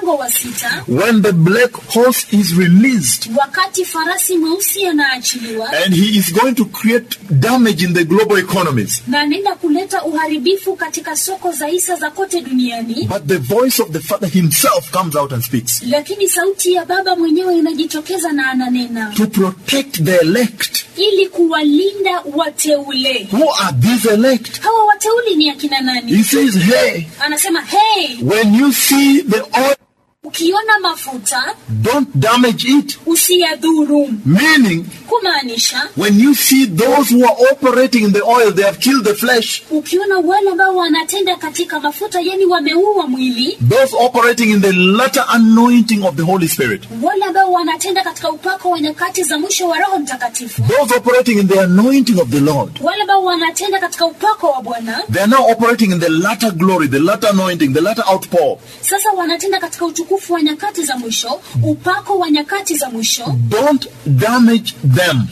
mlango wa sita when the black horse is released wakati farasi mweusi anaachiliwa and he is going to create damage in the global economies. na anaenda kuleta uharibifu katika soko za hisa za kote duniani But the voice of the Father himself comes out and speaks lakini sauti ya baba mwenyewe inajitokeza na ananena to protect the elect. ili kuwalinda wateule Who are these elect? hawa wateuli ni akina nani He says, Hey, anasema hey when you see the oil, ukiona mafuta don't damage it. usiyadhuru Meaning, kumaanisha when you see those who are operating in the oil, they have killed the flesh. ukiona wale ambao wanatenda katika mafuta yani wameua mwili Those operating in the latter anointing of the Holy Spirit. wale ambao wanatenda katika upako wa nyakati za mwisho wa roho mtakatifu Those operating in the anointing of the Lord. wale ambao wanatenda katika upako wa bwana They are now operating in the latter glory, the latter anointing, the latter outpour. sasa wanatenda katika utukufu wa nyakati za mwisho upako wa nyakati za mwisho Don't damage them.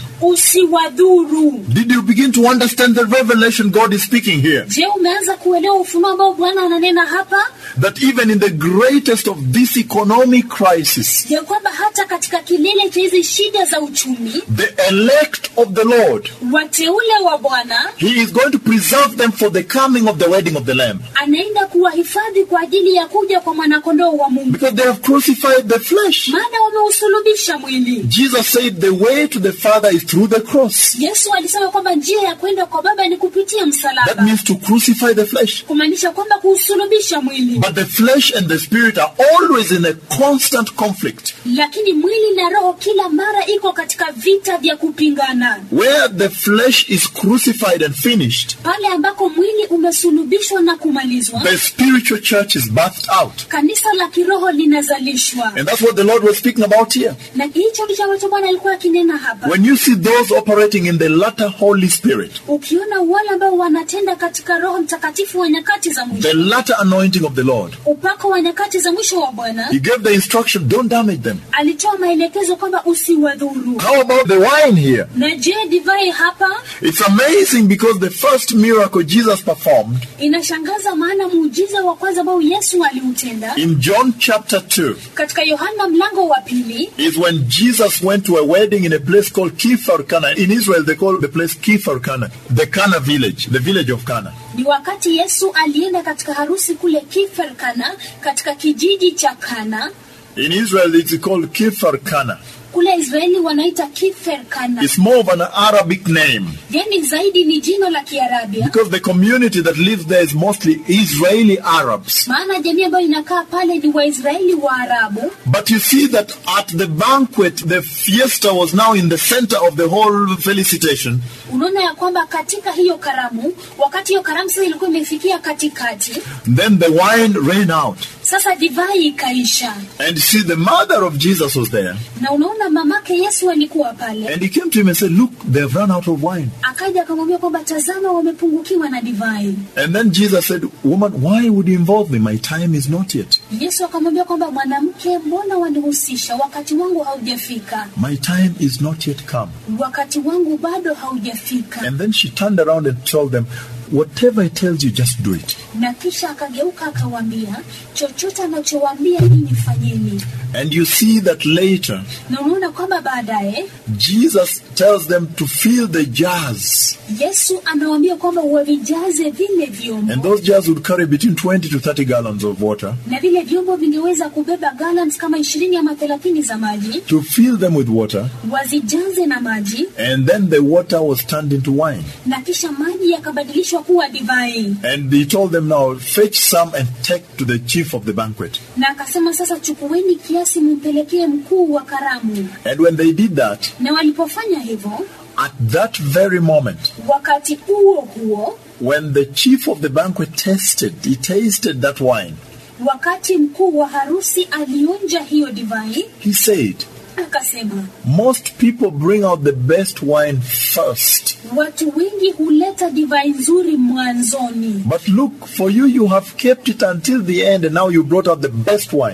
usiwadhuru Did you begin to understand the revelation God is speaking here? je umeanza kuelewa ufunuo ambao bwana ananena hapa That even in the greatest of this economic crisis, ya kwamba hata katika kilele cha hizi shida za uchumi the elect of the Lord, wateule wa bwana He is going to preserve them for the coming of the wedding of the Lamb. anaenda kuwahifadhi kwa ajili ya kuja kwa mwanakondoo wa mungu Because they have crucified the flesh. maana wameusulubisha mwili Jesus said the way to the Father is through the cross. yesu alisema kwamba njia ya kwenda kwa baba ni kupitia That msalaba means to crucify the flesh. kumaanisha kwamba kuusulubisha mwili But the flesh and the spirit are always in a constant conflict. lakini mwili na roho kila mara iko katika vita vya kupingana Where the flesh is crucified and finished, pale ambako mwili umesulubishwa na kumalizwa the spiritual church is birthed out. kanisa la kiroho linazalishwa And that's what the Lord was speaking about here. na hicho ndicho ambacho bwana alikuwa akinena hapa When you see those operating in the latter Holy Spirit, ukiona wale ambao wanatenda katika roho mtakatifu wa nyakati za the mwisho latter anointing of the Lord, upako wa nyakati za mwisho wa bwana He gave the instruction, don't damage them. alitoa maelekezo kwamba usiwadhuru How about the wine here? na je divai hapa It's amazing because the first miracle Jesus performed inashangaza maana muujiza wa kwanza ambao yesu aliutenda in John chapter 2 katika yohana mlango wa pili is when Jesus went to a wedding in a place called Kifar Kana. In Israel, they call the place Kifar Kana, the Kana village, the village of Kana. ni wakati yesu alienda katika harusi kule kifer kana katika kijiji cha kana In Israel, it's called Kifar Kana. kule israeli wanaita kifer kana It's more of an Arabic name yani zaidi ni jina la kiarabia because the community that lives there is mostly Israeli Arabs. maana jamii ambayo inakaa pale ni waisraeli wa arabu But you see that at the banquet, the fiesta was now in the center of the whole felicitation. unaona ya kwamba katika hiyo karamu wakati hiyo karamu sasa ilikuwa imefikia katikati Then the wine ran out. sasa divai ikaisha And you see, the mother of Jesus was there. na unaona mamake yesu alikuwa pale And he came to him and said, Look, they've run out of wine. akaja akamwambia kwamba tazama wamepungukiwa na divai And then Jesus said, Woman, why would you involve me? My time is not yet. yesu akamwambia kwamba mwanamke mbona wanihusisha wakati wangu haujafika My time is not yet come. wakati wangu bado haujafika And then she turned around and told them, Whatever he tells you, just do it. na kisha akageuka akawaambia chochote anachowaambia nyinyi fanyeni And you see that later, na unaona kwamba baadaye Jesus tells them to fill the jars. yesu anawaambia kwamba wavijaze vile And vyombo those jars would carry between 20 to 30 gallons of water. na vile vyombo vingeweza kubeba gallons kama ishirini ama thelathini za maji To fill them with water. wazijaze na maji And then the water was turned into wine. na kisha maji yakabadilishwa kuwa divai And he told them now, fetch some and take to the chief of the banquet. na akasema sasa chukueni kiasi mumpelekee mkuu wa karamu And when they did that, na walipofanya hivyo at that very moment, wakati huo huo when the chief of the banquet tasted, he tasted that wine, wakati mkuu wa harusi alionja hiyo divai he said, akasema Most people bring out the best wine first. watu wengi huleta divai nzuri mwanzoni But look, for you, you have kept it until the end, and now you brought out the best wine.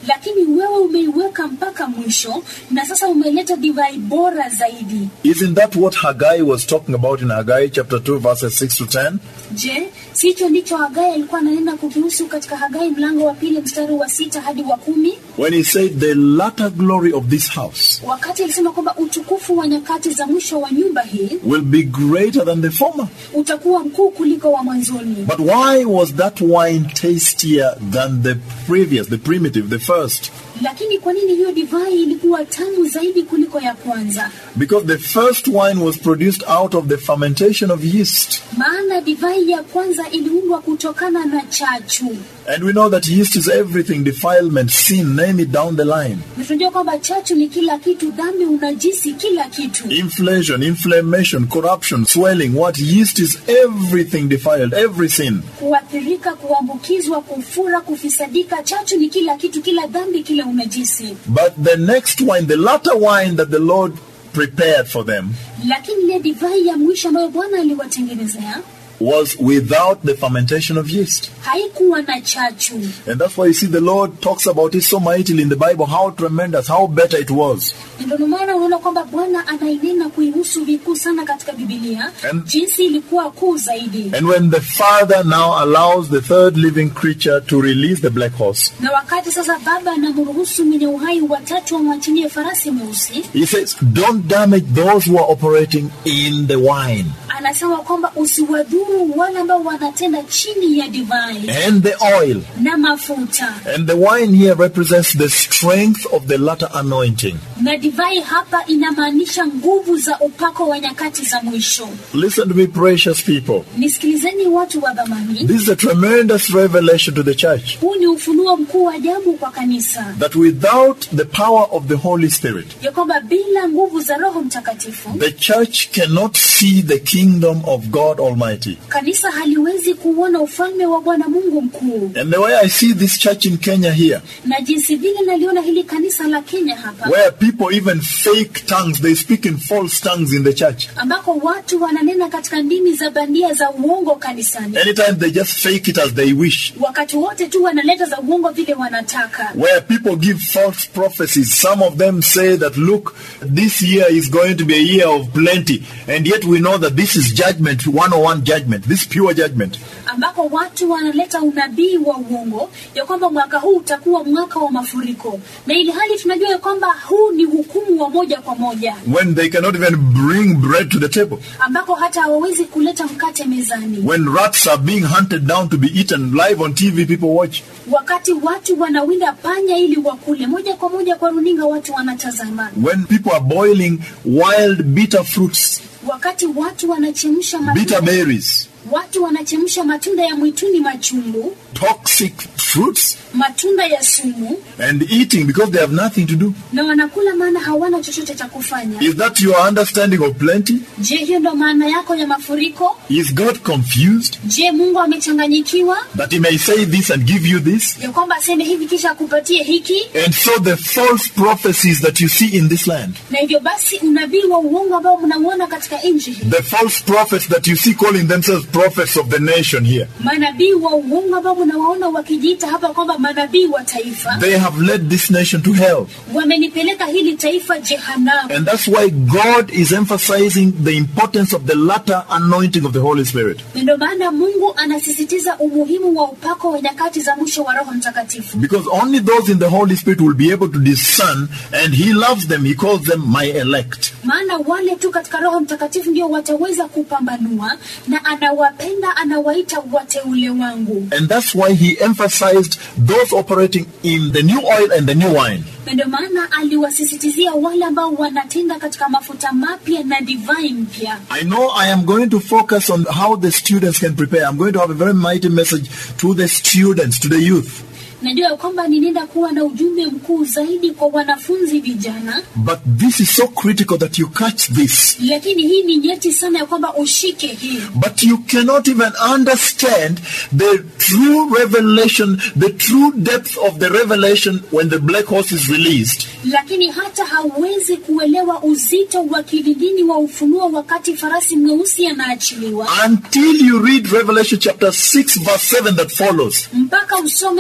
lakini wewe umeiweka mpaka mwisho na sasa umeleta divai bora zaidi Isn't that what Haggai was talking about in Haggai chapter 2, verses 6 to 10? je sicho ndicho hagai alikuwa ananena kukihusu katika hagai mlango wa pili mstari wa sita hadi wa kumi When he said, The latter glory of this house wakati alisema kwamba utukufu wa nyakati za mwisho wa nyumba hii will be greater than the former. utakuwa mkuu kuliko wa mwanzoni But why was that wine tastier than the previous, the primitive, the first? lakini kwa nini hiyo divai ilikuwa tamu zaidi kuliko ya kwanza Because the first wine was produced out of the fermentation of yeast. maana divai ya kwanza iliundwa kutokana na chachu And we know that yeast is everything defilement, sin, name it down the line. na tunajua kwamba chachu ni kila kitu dhambi unajisi kila kitu Inflation, inflammation, corruption, swelling. What? Yeast is everything defiled, every sin. kuathirika kuambukizwa kufura kufisadika chachu ni kila kitu kila dhambi kila unajisi But the next wine, the latter wine that the Lord prepared for them, lakini ile divai ya mwisho ambayo bwana aliwatengenezea was without the fermentation of yeast. haikuwa na chachu And that's why you see the Lord talks about it so mightily in the Bible, how tremendous, how better it was. ndio maana unaona kwamba bwana anainena kuihusu vikuu sana katika bibilia And- jinsi ilikuwa kuu zaidi And when the Father now allows the third living creature to release the black horse, na wakati sasa baba anamruhusu mwenye uhai watatu wamwachilie farasi mweusi he says, Don't damage those who are operating in the wine anasema kwamba usiwadhuru wale ambao wanatenda chini ya divai and the oil. na mafuta And the wine here represents the strength of the latter anointing. na divai hapa inamaanisha nguvu za upako wa nyakati za mwisho Listen to me, precious people. nisikilizeni watu wa dhamani This is a tremendous revelation to the church huu ni ufunuo mkuu wa ajabu kwa kanisa that without the power of the Holy Spirit, ya kwamba bila nguvu za roho mtakatifu the church cannot see the kingdom of God Almighty. kanisa haliwezi kuona ufalme wa bwana mungu mkuu And the way I see this church in Kenya here, na jinsi vile naliona hili kanisa la kenya hapa where people even fake tongues, they speak in false tongues in the church. ambako watu wananena katika ndimi za bandia za uongo kanisani Anytime they just fake it as they wish. wakati wote tu wanaleta za uongo vile wanataka Where people give false prophecies. Some of them say that, look, this year is going to be a year of plenty. And yet we know that this is judgment, 101 judgment, this pure judgment. ambako watu wanaleta unabii wa uongo ya kwamba mwaka huu utakuwa mwaka wa mafuriko na ili hali tunajua ya kwamba huu ni hukumu wa moja kwa moja When they cannot even bring bread to the table. ambako hata hawawezi kuleta mkate mezani When rats are being hunted down to be eaten live on TV, people watch. wakati watu wanawinda panya ili wakule moja kwa moja kwa runinga watu wanatazama When people are boiling wild bitter fruits, wakati watu wanachemsha bitter matunda, berries, watu wanachemsha matunda ya mwituni machungu toxic fruits, matunda ya sumu and eating because they have nothing to do. na wanakula maana hawana chochote cha kufanya Is that your understanding of plenty? je hiyo ndo maana yako ya mafuriko Is God confused je mungu amechanganyikiwa that He may say this and give you this? ya kwamba aseme hivi kisha akupatie hiki And so the false prophecies that you see in this land, na hivyo basi unabii wa uongo ambao mnauona katika nchi hii the false prophets that you see calling themselves prophets of the nation here, manabii wa uongo ambao mnawaona wakijiita hapa kwamba manabii wa taifa they have led this nation to hell. wamenipeleka hili taifa jehanamu And that's why God is emphasizing the importance of the latter anointing of the Holy Spirit. Na ndio maana mungu anasisitiza umuhimu wa upako wa nyakati za mwisho wa roho mtakatifu Because only those in the Holy Spirit will be able to discern, and He loves them. He calls them my elect. maana wale tu katika roho mtakatifu ndio wataweza kupambanua na anawapenda anawaita wateule wangu And that's why He emphasized those operating in the new oil and the new wine. na ndio maana aliwasisitizia wale ambao wanatenda katika mafuta mapya na divai mpya I know I am going to focus on how the students can prepare. I'm going to have a very mighty message to the students, to the youth. najua ya kwamba ninaenda kuwa na ujumbe mkuu zaidi kwa wanafunzi vijana But this is so critical that you catch this. lakini hii ni nyeti sana ya kwamba ushike hii But you cannot even understand the true revelation, the true depth of the revelation when the black horse is released lakini hata hauwezi kuelewa uzito wa kilindini wa ufunuo wakati farasi mweusi anaachiliwa until you read Revelation chapter 6, verse 7 that follows. mpaka usome ufunuo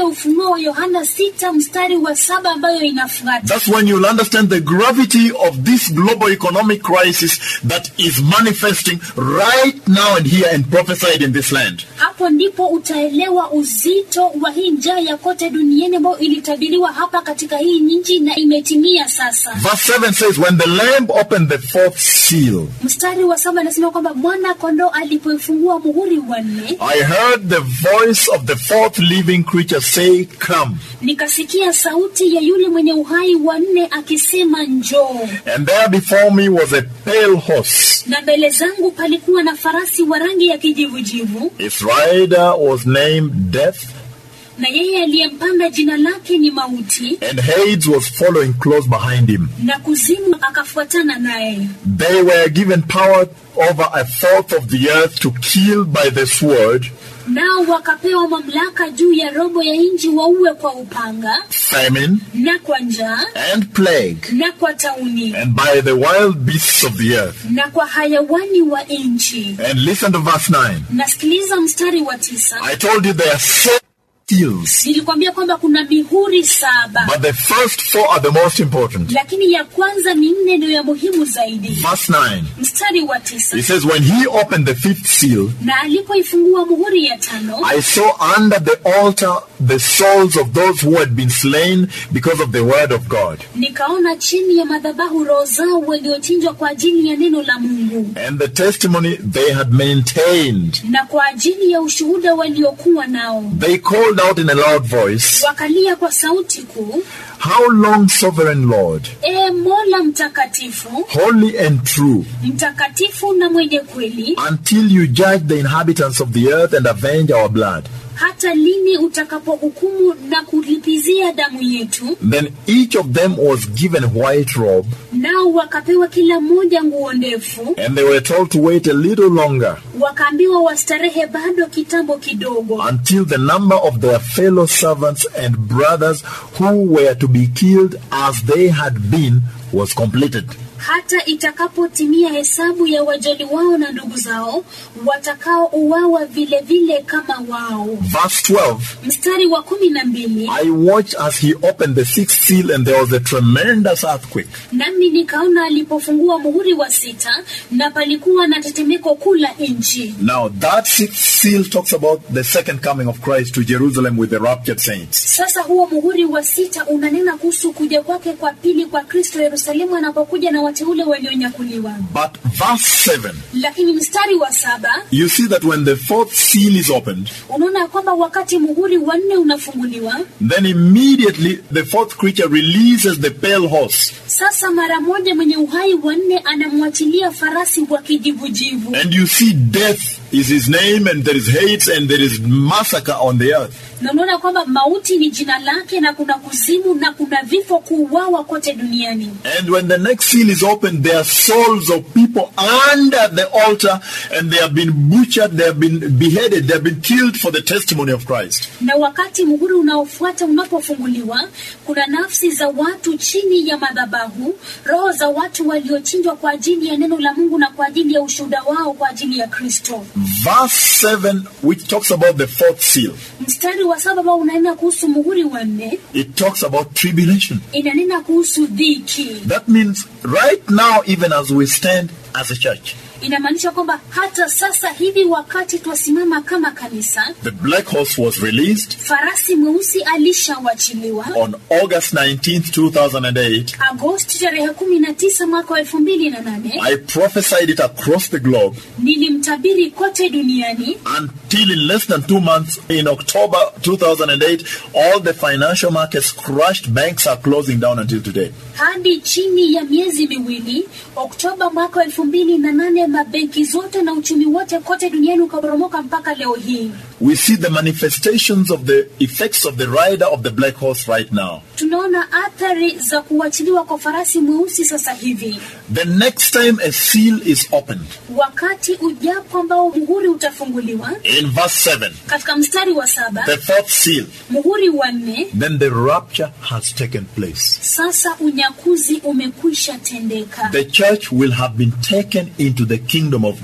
ufunuo wa yohana sita mstari wa saba ambayo inafuata That's when you'll understand the gravity of this global economic crisis that is manifesting right now and here and prophesied in this land. hapo ndipo utaelewa uzito wa hii njaa ya kote duniani ambayo ilitabiriwa hapa katika hii nchi na imetimia sasa Verse 7 says, When the Lamb opened the fourth seal, mstari wa saba anasema kwamba mwana kondoo alipoifungua muhuri wa nne I heard the voice of the fourth living creature say, Come. nikasikia sauti ya yule mwenye uhai wa nne akisema njoo And there before me was a pale horse. na mbele zangu palikuwa na farasi wa rangi ya kijivujivu Its rider was named Death, na yeye aliyempanda jina lake ni mauti and Hades was following close behind him. na kuzimu akafuatana naye They were given power over a fourth of the earth to kill by the sword, nao wakapewa mamlaka juu ya robo ya nchi waue kwa upanga famine, na kwa njaa and plague, na kwa tauni and by the wild beasts of the earth. na kwa hayawani wa nchi And listen to verse 9. nasikiliza mstari wa tisa I told you there are seven seals, nilikwambia kwamba kuna mihuri saba but the first four are the most important. lakini ya kwanza minne ndio ya muhimu zaidi Verse 9. mstari wa tisa It says, When he opened the fifth seal, na alipoifungua muhuri ya tano I saw under the altar the souls of those who had been slain because of the word of God nikaona chini ya madhabahu roho zao waliochinjwa kwa ajili ya neno la mungu and the testimony they had maintained. na kwa ajili ya ushuhuda waliokuwa nao They called out in a loud voice, wakalia kwa sauti kuu How long, sovereign Lord, e mola mtakatifu holy and true, mtakatifu na mwenye kweli until you judge the inhabitants of the earth and avenge our blood? hata lini utakapohukumu na kulipizia damu yetu Then each of them was given a white robe, nao wakapewa kila mmoja nguo ndefu and they were told to wait a little longer wakaambiwa wastarehe bado kitambo kidogo until the number of their fellow servants and brothers who were to be killed as they had been was completed. hata itakapotimia hesabu ya wajoli wao na ndugu zao watakaouawa vile vile kama wao Verse 12 mstari wa kumi na mbili I watched as he opened the sixth seal, and there was a tremendous earthquake. nami nikaona alipofungua muhuri wa sita na palikuwa na tetemeko kuu la nchi Now, that sixth seal talks about the second coming of Christ to Jerusalem with the raptured saints. sasa huo muhuri wa sita unanena kuhusu kuja kwake kwa pili kwa kristo yerusalemu anapokuja na wateule walionyakuliwa But verse 7, lakini mstari wa saba you see that when the fourth seal is opened, unaona ya kwamba wakati muhuri wa nne unafunguliwa then immediately the fourth creature releases the pale horse. sasa mara moja mwenye uhai wa nne anamwachilia farasi wa kijivujivu And you see death is his name, and there is hate, and there is massacre on the earth. na unaona kwamba mauti ni jina lake na kuna kuzimu na kuna vifo kuuawa kote duniani And when the next seal is opened, there are souls of people under the altar, and they have been butchered, they have been beheaded, they have been killed for the testimony of Christ. na wakati muhuri unaofuata unapofunguliwa kuna nafsi za watu chini ya madhabahu roho za watu waliochinjwa kwa ajili ya neno la mungu na kwa ajili ya ushuhuda wao kwa ajili ya kristo Verse 7, which talks about the fourth seal, mstari wa saba ambao unanena kuhusu muhuri wa nne it talks about tribulation. inanena kuhusu dhiki That means right now, even as we stand as a church, inamaanisha kwamba hata sasa hivi wakati twasimama kama kanisa the black horse was released farasi mweusi alishawachiliwa on August 19th, 2008. agosti tarehe kumi na tisa mwaka wa elfu mbili na nane I prophesied it across the globe nilimtabiri kote duniani until in less than two months, in October 2008, all the financial markets crashed. Banks are closing down until today. hadi chini ya miezi miwili oktoba mwaka wa elfu mbili na nane mabenki zote na uchumi wote kote duniani ukaporomoka mpaka leo hii We see the manifestations of the effects of the rider of the black horse right now. tunaona athari za kuachiliwa kwa farasi mweusi sasa hivi The next time a seal is opened, wakati ujapo ambao muhuri utafunguliwa in verse 7, katika mstari wa saba the fourth seal, muhuri wa nne then the rapture has taken place. sasa unyakuzi umekwisha tendeka The church will have been taken into the kingdom of God.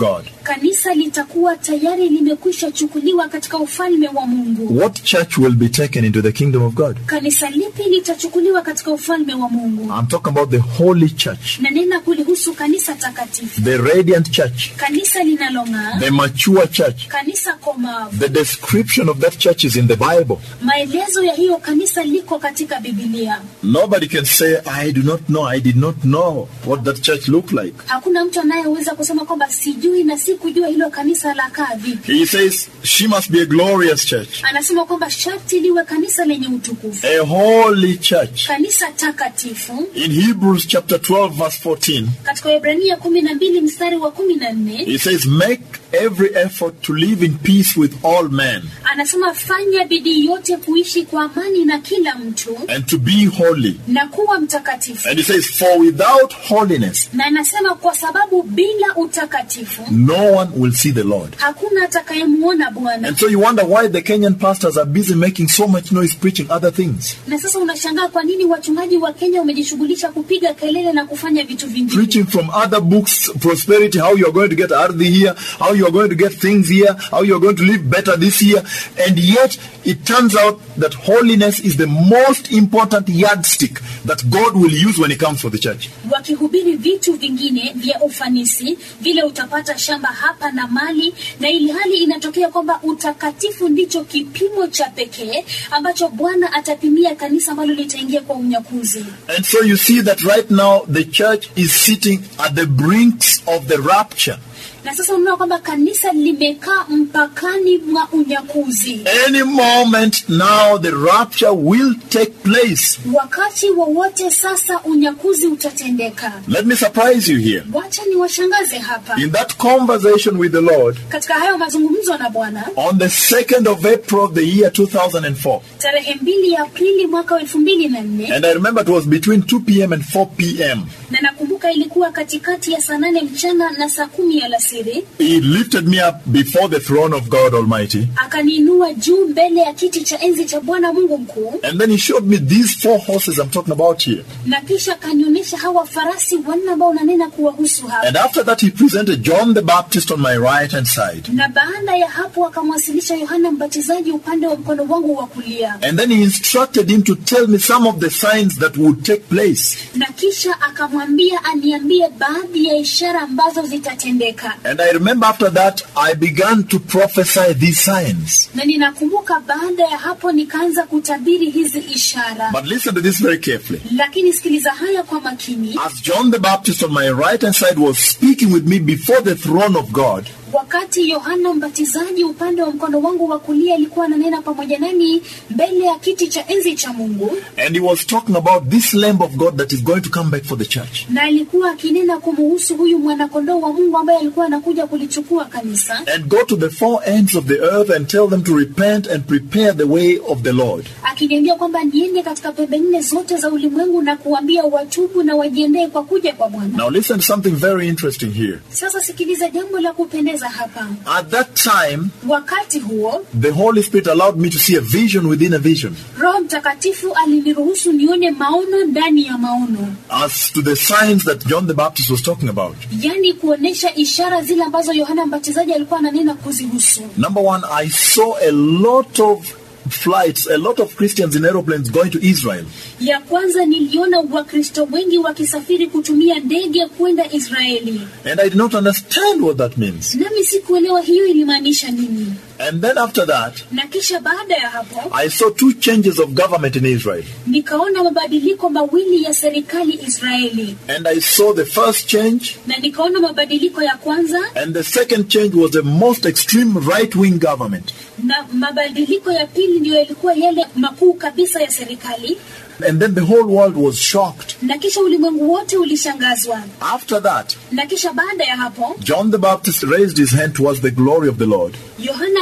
kanisa litakuwa tayari limekwisha chukuliwa katika ufalme wa mungu What church will be taken into the kingdom of God? kanisa lipi litachukuliwa katika ufalme wa mungu I'm talking about the holy church, nanena kulihusu kanisa takatifu the radiant church, kanisa linalong'aa the mature church. kanisa komavu The description of that church is in the Bible. maelezo ya hiyo kanisa liko katika bibilia Nobody can say, I do not know, I did not know what that church looked like. hakuna mtu anayeweza kusema kwamba sijui na sikujua hilo kanisa la kaa vipi He says she must be a glorious church, anasema kwamba sharti liwe kanisa lenye utukufu a holy church. kanisa takatifu In Hebrews chapter 12, verse 14, katika Waebrania kumi na mbili mstari wa kumi na nne he says, Make every effort to live in peace with all men anasema fanya bidii yote kuishi kwa amani na kila mtu and to be holy. na kuwa mtakatifu And he says, For without holiness, na anasema kwa sababu bila utakatifu no one will see the Lord. hakuna atakayemuona bwana And so you wonder why the Kenyan pastors are busy making so much noise preaching other things. na sasa unashangaa kwa nini wachungaji wa kenya wamejishughulisha kupiga kelele na kufanya vitu vingine Preaching from other books, prosperity, how you are going to get ardhi here, how you are going to get things here, how you are going to live better this year. And yet, it turns out that holiness is the most important yardstick that God will use when He comes for the church. wakihubiri vitu vingine vya ufanisi vile utapata shamba hapa na mali na ili hali inatokea kwamba utakatifu ndicho kipimo cha pekee ambacho bwana atapimia kanisa ambalo litaingia kwa unyakuzi And so you see that right now the church is sitting at the brinks of the rapture. na sasa unaona kwamba kanisa limekaa mpakani mwa unyakuzi Any moment now, the rapture will take place. wakati wowote sasa unyakuzi utatendeka Let me surprise you here. wacha ni washangaze hapa In that conversation with the Lord, katika hayo mazungumzo na bwana on the 2nd of April of the year 2004, tarehe mbili ya aprili mwaka wa elfu mbili na nne and I remember it was between 2 p.m. and 4 p.m., na nakumbuka ilikuwa katikati ya saa nane mchana na saa kumi alasiri He lifted me up before the throne of God Almighty, akaniinua juu mbele ya kiti cha enzi cha bwana mungu mkuu and then He showed me these four horses I'm talking about here. na kisha akanionyesha hawa farasi wanne ambao unanena kuwahusu hapa And after that, He presented John the Baptist on my right hand side. na baada ya hapo akamwasilisha yohana mbatizaji upande wa mkono wangu wa kulia And then he instructed him to tell me some of the signs that would take place. na kisha akamwambia aniambie baadhi ya ishara ambazo zitatendeka And I remember after that, I began to prophesy these signs. na ninakumbuka baada ya hapo nikaanza kutabiri hizi ishara But listen to this very carefully. lakini sikiliza haya kwa makini As John the Baptist on my right hand side was speaking with me before the throne of God, wakati yohana mbatizaji upande wa mkono wangu wa kulia alikuwa ananena pamoja nami mbele ya kiti cha enzi cha mungu and he was talking about this Lamb of God that is going to come back for the church. na alikuwa akinena kumuhusu huyu mwanakondoo wa mungu ambaye alikuwa anakuja kulichukua kanisa And go to the four ends of the earth and tell them to repent and prepare the way of the Lord. akiniambia kwamba niende katika pembe nne zote za ulimwengu na kuambia watubu na wajiendee kwa kuja kwa bwana Now listen to something very interesting here. sasa sikiliza jambo la kupendeza hapa At that time, wakati huo the Holy Spirit allowed me to see a vision within a vision roho mtakatifu aliniruhusu nione maono ndani ya maono as to the signs that John the Baptist was talking about. yaani kuonesha ishara zile ambazo yohana mbatizaji alikuwa ananena kuzihusu Number one, I saw a lot of flights, a lot of Christians in aeroplanes going to Israel. ya kwanza niliona wakristo wengi wakisafiri kutumia ndege kwenda israeli And I did not understand what that means. nami sikuelewa hiyo ilimaanisha nini And then after that, na kisha baada ya hapo I saw two changes of government in Israel. nikaona mabadiliko mawili ya serikali israeli And I saw the first change, na nikaona mabadiliko ya kwanza and the second change was the most extreme right wing government. na mabadiliko ya pili ndiyo yalikuwa yale makuu kabisa ya serikali And then the whole world was shocked. na kisha ulimwengu wote ulishangazwa After that, na kisha baada ya hapo John the Baptist raised his hand towards the glory of the Lord. yohana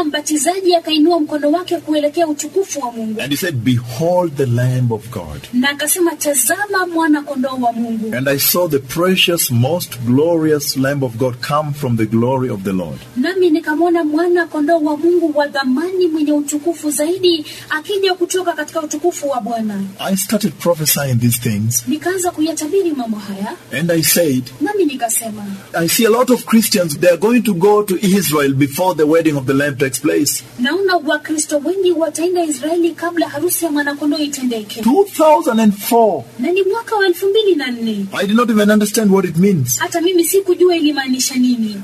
Yohana Mbatizaji akainua mkono wake kuelekea utukufu wa Mungu and he said, Behold the Lamb of God. na akasema, tazama mwana kondoo wa Mungu. And I saw the precious, most glorious Lamb of God come from the glory of the Lord. Nami nikamwona mwana kondoo wa Mungu wa dhamani mwenye utukufu zaidi akija kutoka katika utukufu wa Bwana. I started prophesying these things, Nikaanza kuyatabiri mambo haya, and I said, nami nikasema, I see a lot of Christians, they are going to go to Israel before the wedding of the Lamb takes place. naona Wakristo wengi wataenda Israeli kabla harusi ya mwanakondoo itendeke, 2004. na ni mwaka wa elfu mbili na nne. I did not even understand what it means Hata mimi sikujua ilimaanisha nini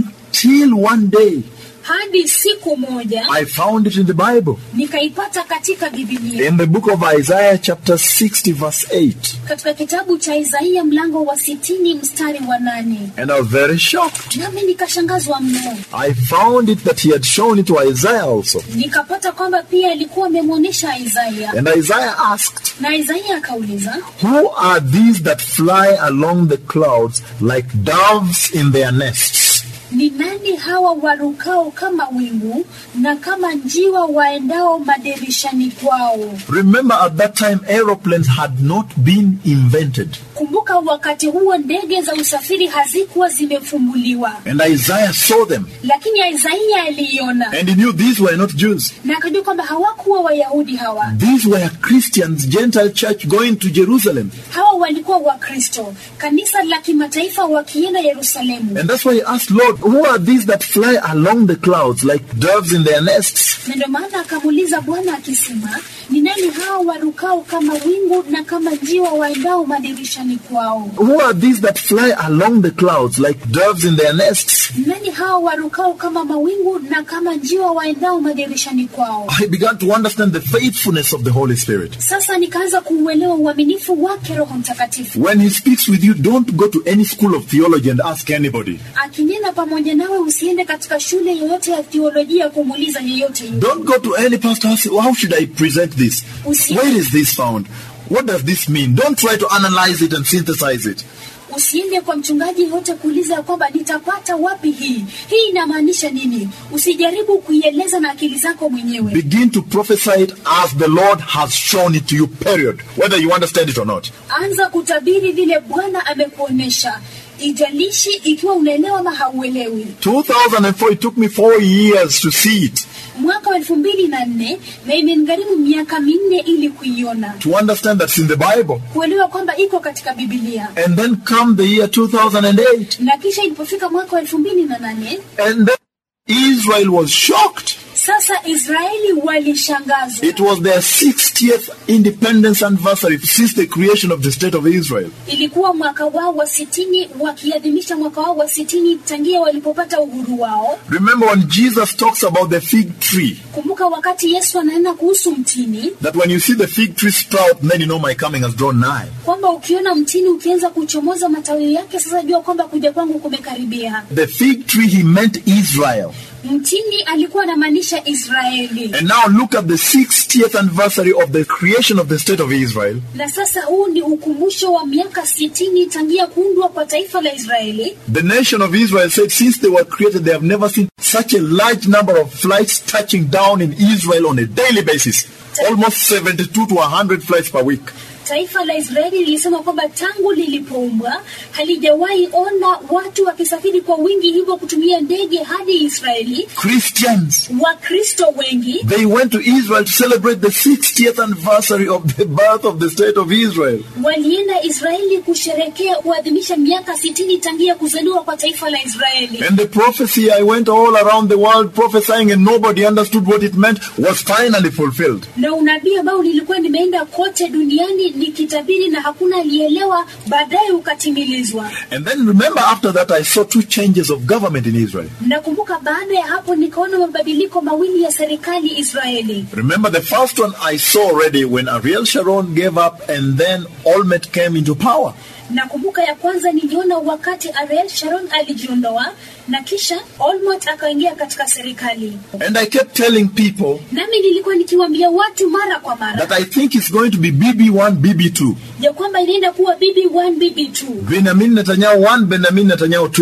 until one day hadi siku moja I found it in the Bible. nikaipata katika Biblia, In the book of Isaiah, chapter 60, verse 8. katika kitabu cha Isaia mlango wa sitini mstari wa nane. And I was very shocked. Nami nikashangazwa mno, I found it that he had shown it to Isaiah also. nikapata kwamba pia alikuwa amemwonyesha Isaia, And Isaiah asked, na Isaia akauliza, Who are these that fly along the clouds like doves in their nests? ni nani hawa warukao kama wingu na kama njiwa waendao madirishani kwao? Remember, at that time, aeroplanes had not been invented. Kumbuka wakati huo ndege za usafiri hazikuwa zimefumbuliwa, And Isaiah saw them. lakini Isaia aliiona And he knew these were not Jews. na akajua kwamba hawakuwa Wayahudi hawa. These were Christians, Gentile church going to Jerusalem. Hawa walikuwa Wakristo, kanisa la kimataifa wakienda Yerusalemu. And that's why he asked, Lord, who are these that fly along the clouds like doves in their nests? Na ndio maana akamuuliza Bwana akisema, ni nani hao warukao kama wingu na kama njiwa waendao madirishani kwao? Who are these that fly along the clouds like doves in their nests? Ni nani hao warukao kama mawingu na kama njiwa waendao madirishani kwao? I began to understand the faithfulness of the Holy Spirit. Sasa nikaanza kuuelewa uaminifu wake Roho Mtakatifu. When he speaks with you, don't go to any school of theology and ask anybody. Akinena pamoja nawe, usiende katika shule yoyote ya theolojia kumuuliza yeyote yule. Don't go to any pastor and say, How should I present this? Where is this found? What does this mean? Don't try to analyze it and synthesize it. Usiende kwa mchungaji yoyote kuuliza ya kwamba nitapata wapi hii, hii inamaanisha nini. Usijaribu kuieleza na akili zako mwenyewe. Begin to prophesy it as the Lord has shown it to you, period. Whether you understand it or not. Anza kutabiri vile Bwana amekuonesha, ijalishi ikiwa unaelewa ama hauelewi. 2004, it took me four years to see it, Mwaka wa elfu mbili na nne na imenigharimu miaka minne ili kuiona, to understand that's in the Bible. kuelewa kwamba iko katika Biblia. And then come the year 2008, Na kisha ilipofika mwaka wa elfu mbili na nane and then Israel was shocked. sasa Israeli walishangazwa. It was their 60th independence anniversary since the creation of the state of Israel. Ilikuwa mwaka wao wa sitini, wakiadhimisha mwaka wao wa sitini tangia walipopata uhuru wao. Remember when Jesus talks about the fig tree, Kumbuka wakati Yesu ananena kuhusu mtini, that when you see the fig tree sprout, then you know my coming has drawn nigh. kwamba ukiona mtini ukianza kuchomoza matawi yake, sasa jua kwamba kuja kwangu kumekaribia. The fig tree, he meant Israel. Mtini alikuwa anamaanisha Israeli. And now look at the 60th anniversary of the creation of the state of Israel. Na sasa huu ni ukumbusho wa miaka sitini tangia kuundwa kwa taifa la Israeli. The nation of Israel said since they were created, they have never seen such a large number of flights touching down in Israel on a daily basis. Almost 72 to 100 flights per week. Taifa la Israeli lilisema kwamba tangu lilipoumbwa halijawahi ona watu wakisafiri kwa wingi hivyo kutumia ndege hadi Israeli. Christians, Wakristo wengi they went to Israel to celebrate the 60th anniversary of the birth of the state of Israel. walienda Israeli kusherekea kuadhimisha miaka sitini tangia kuzaliwa kwa taifa la Israeli. And the prophecy I went all around the world prophesying and nobody understood what it meant was finally fulfilled. Na unabii ambao nilikuwa nimeenda kote duniani nikitabiri na hakuna alielewa, baadaye ukatimilizwa. And then remember after that I saw two changes of government in Israel. Nakumbuka baada ya hapo nikaona mabadiliko mawili ya serikali Israeli. Remember the first one I saw already when Ariel Sharon gave up and then Olmert came into power. Nakumbuka ya kwanza niliona wakati Ariel Sharon alijiondoa na kisha Olmert akaingia katika serikali, And I kept telling people nami nilikuwa nikiwaambia watu mara kwa mara that I think it's going to be BB1, BB2. ya kwamba inaenda kuwa BB1 BB2, Benjamin Netanyahu 1, Benjamin Netanyahu 2.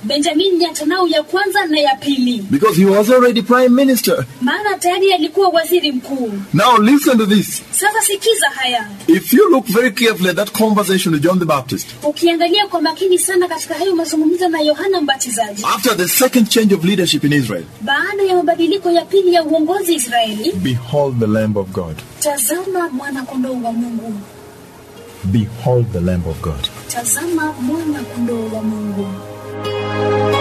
benjamin netanyahu ya kwanza na ya pili Because he was already prime minister. maana tayari alikuwa waziri mkuu Now listen to this. sasa sikiza haya If you look very carefully at that conversation with John the Baptist, ukiangalia kwa makini sana katika hayo mazungumzo na yohana mbatizaji after the second change of leadership in Israel, baada ya mabadiliko ya pili ya uongozi israeli behold the Lamb of God. tazama mwana kondoo wa mungu Behold the Lamb of God. tazama mwana kondoo wa mungu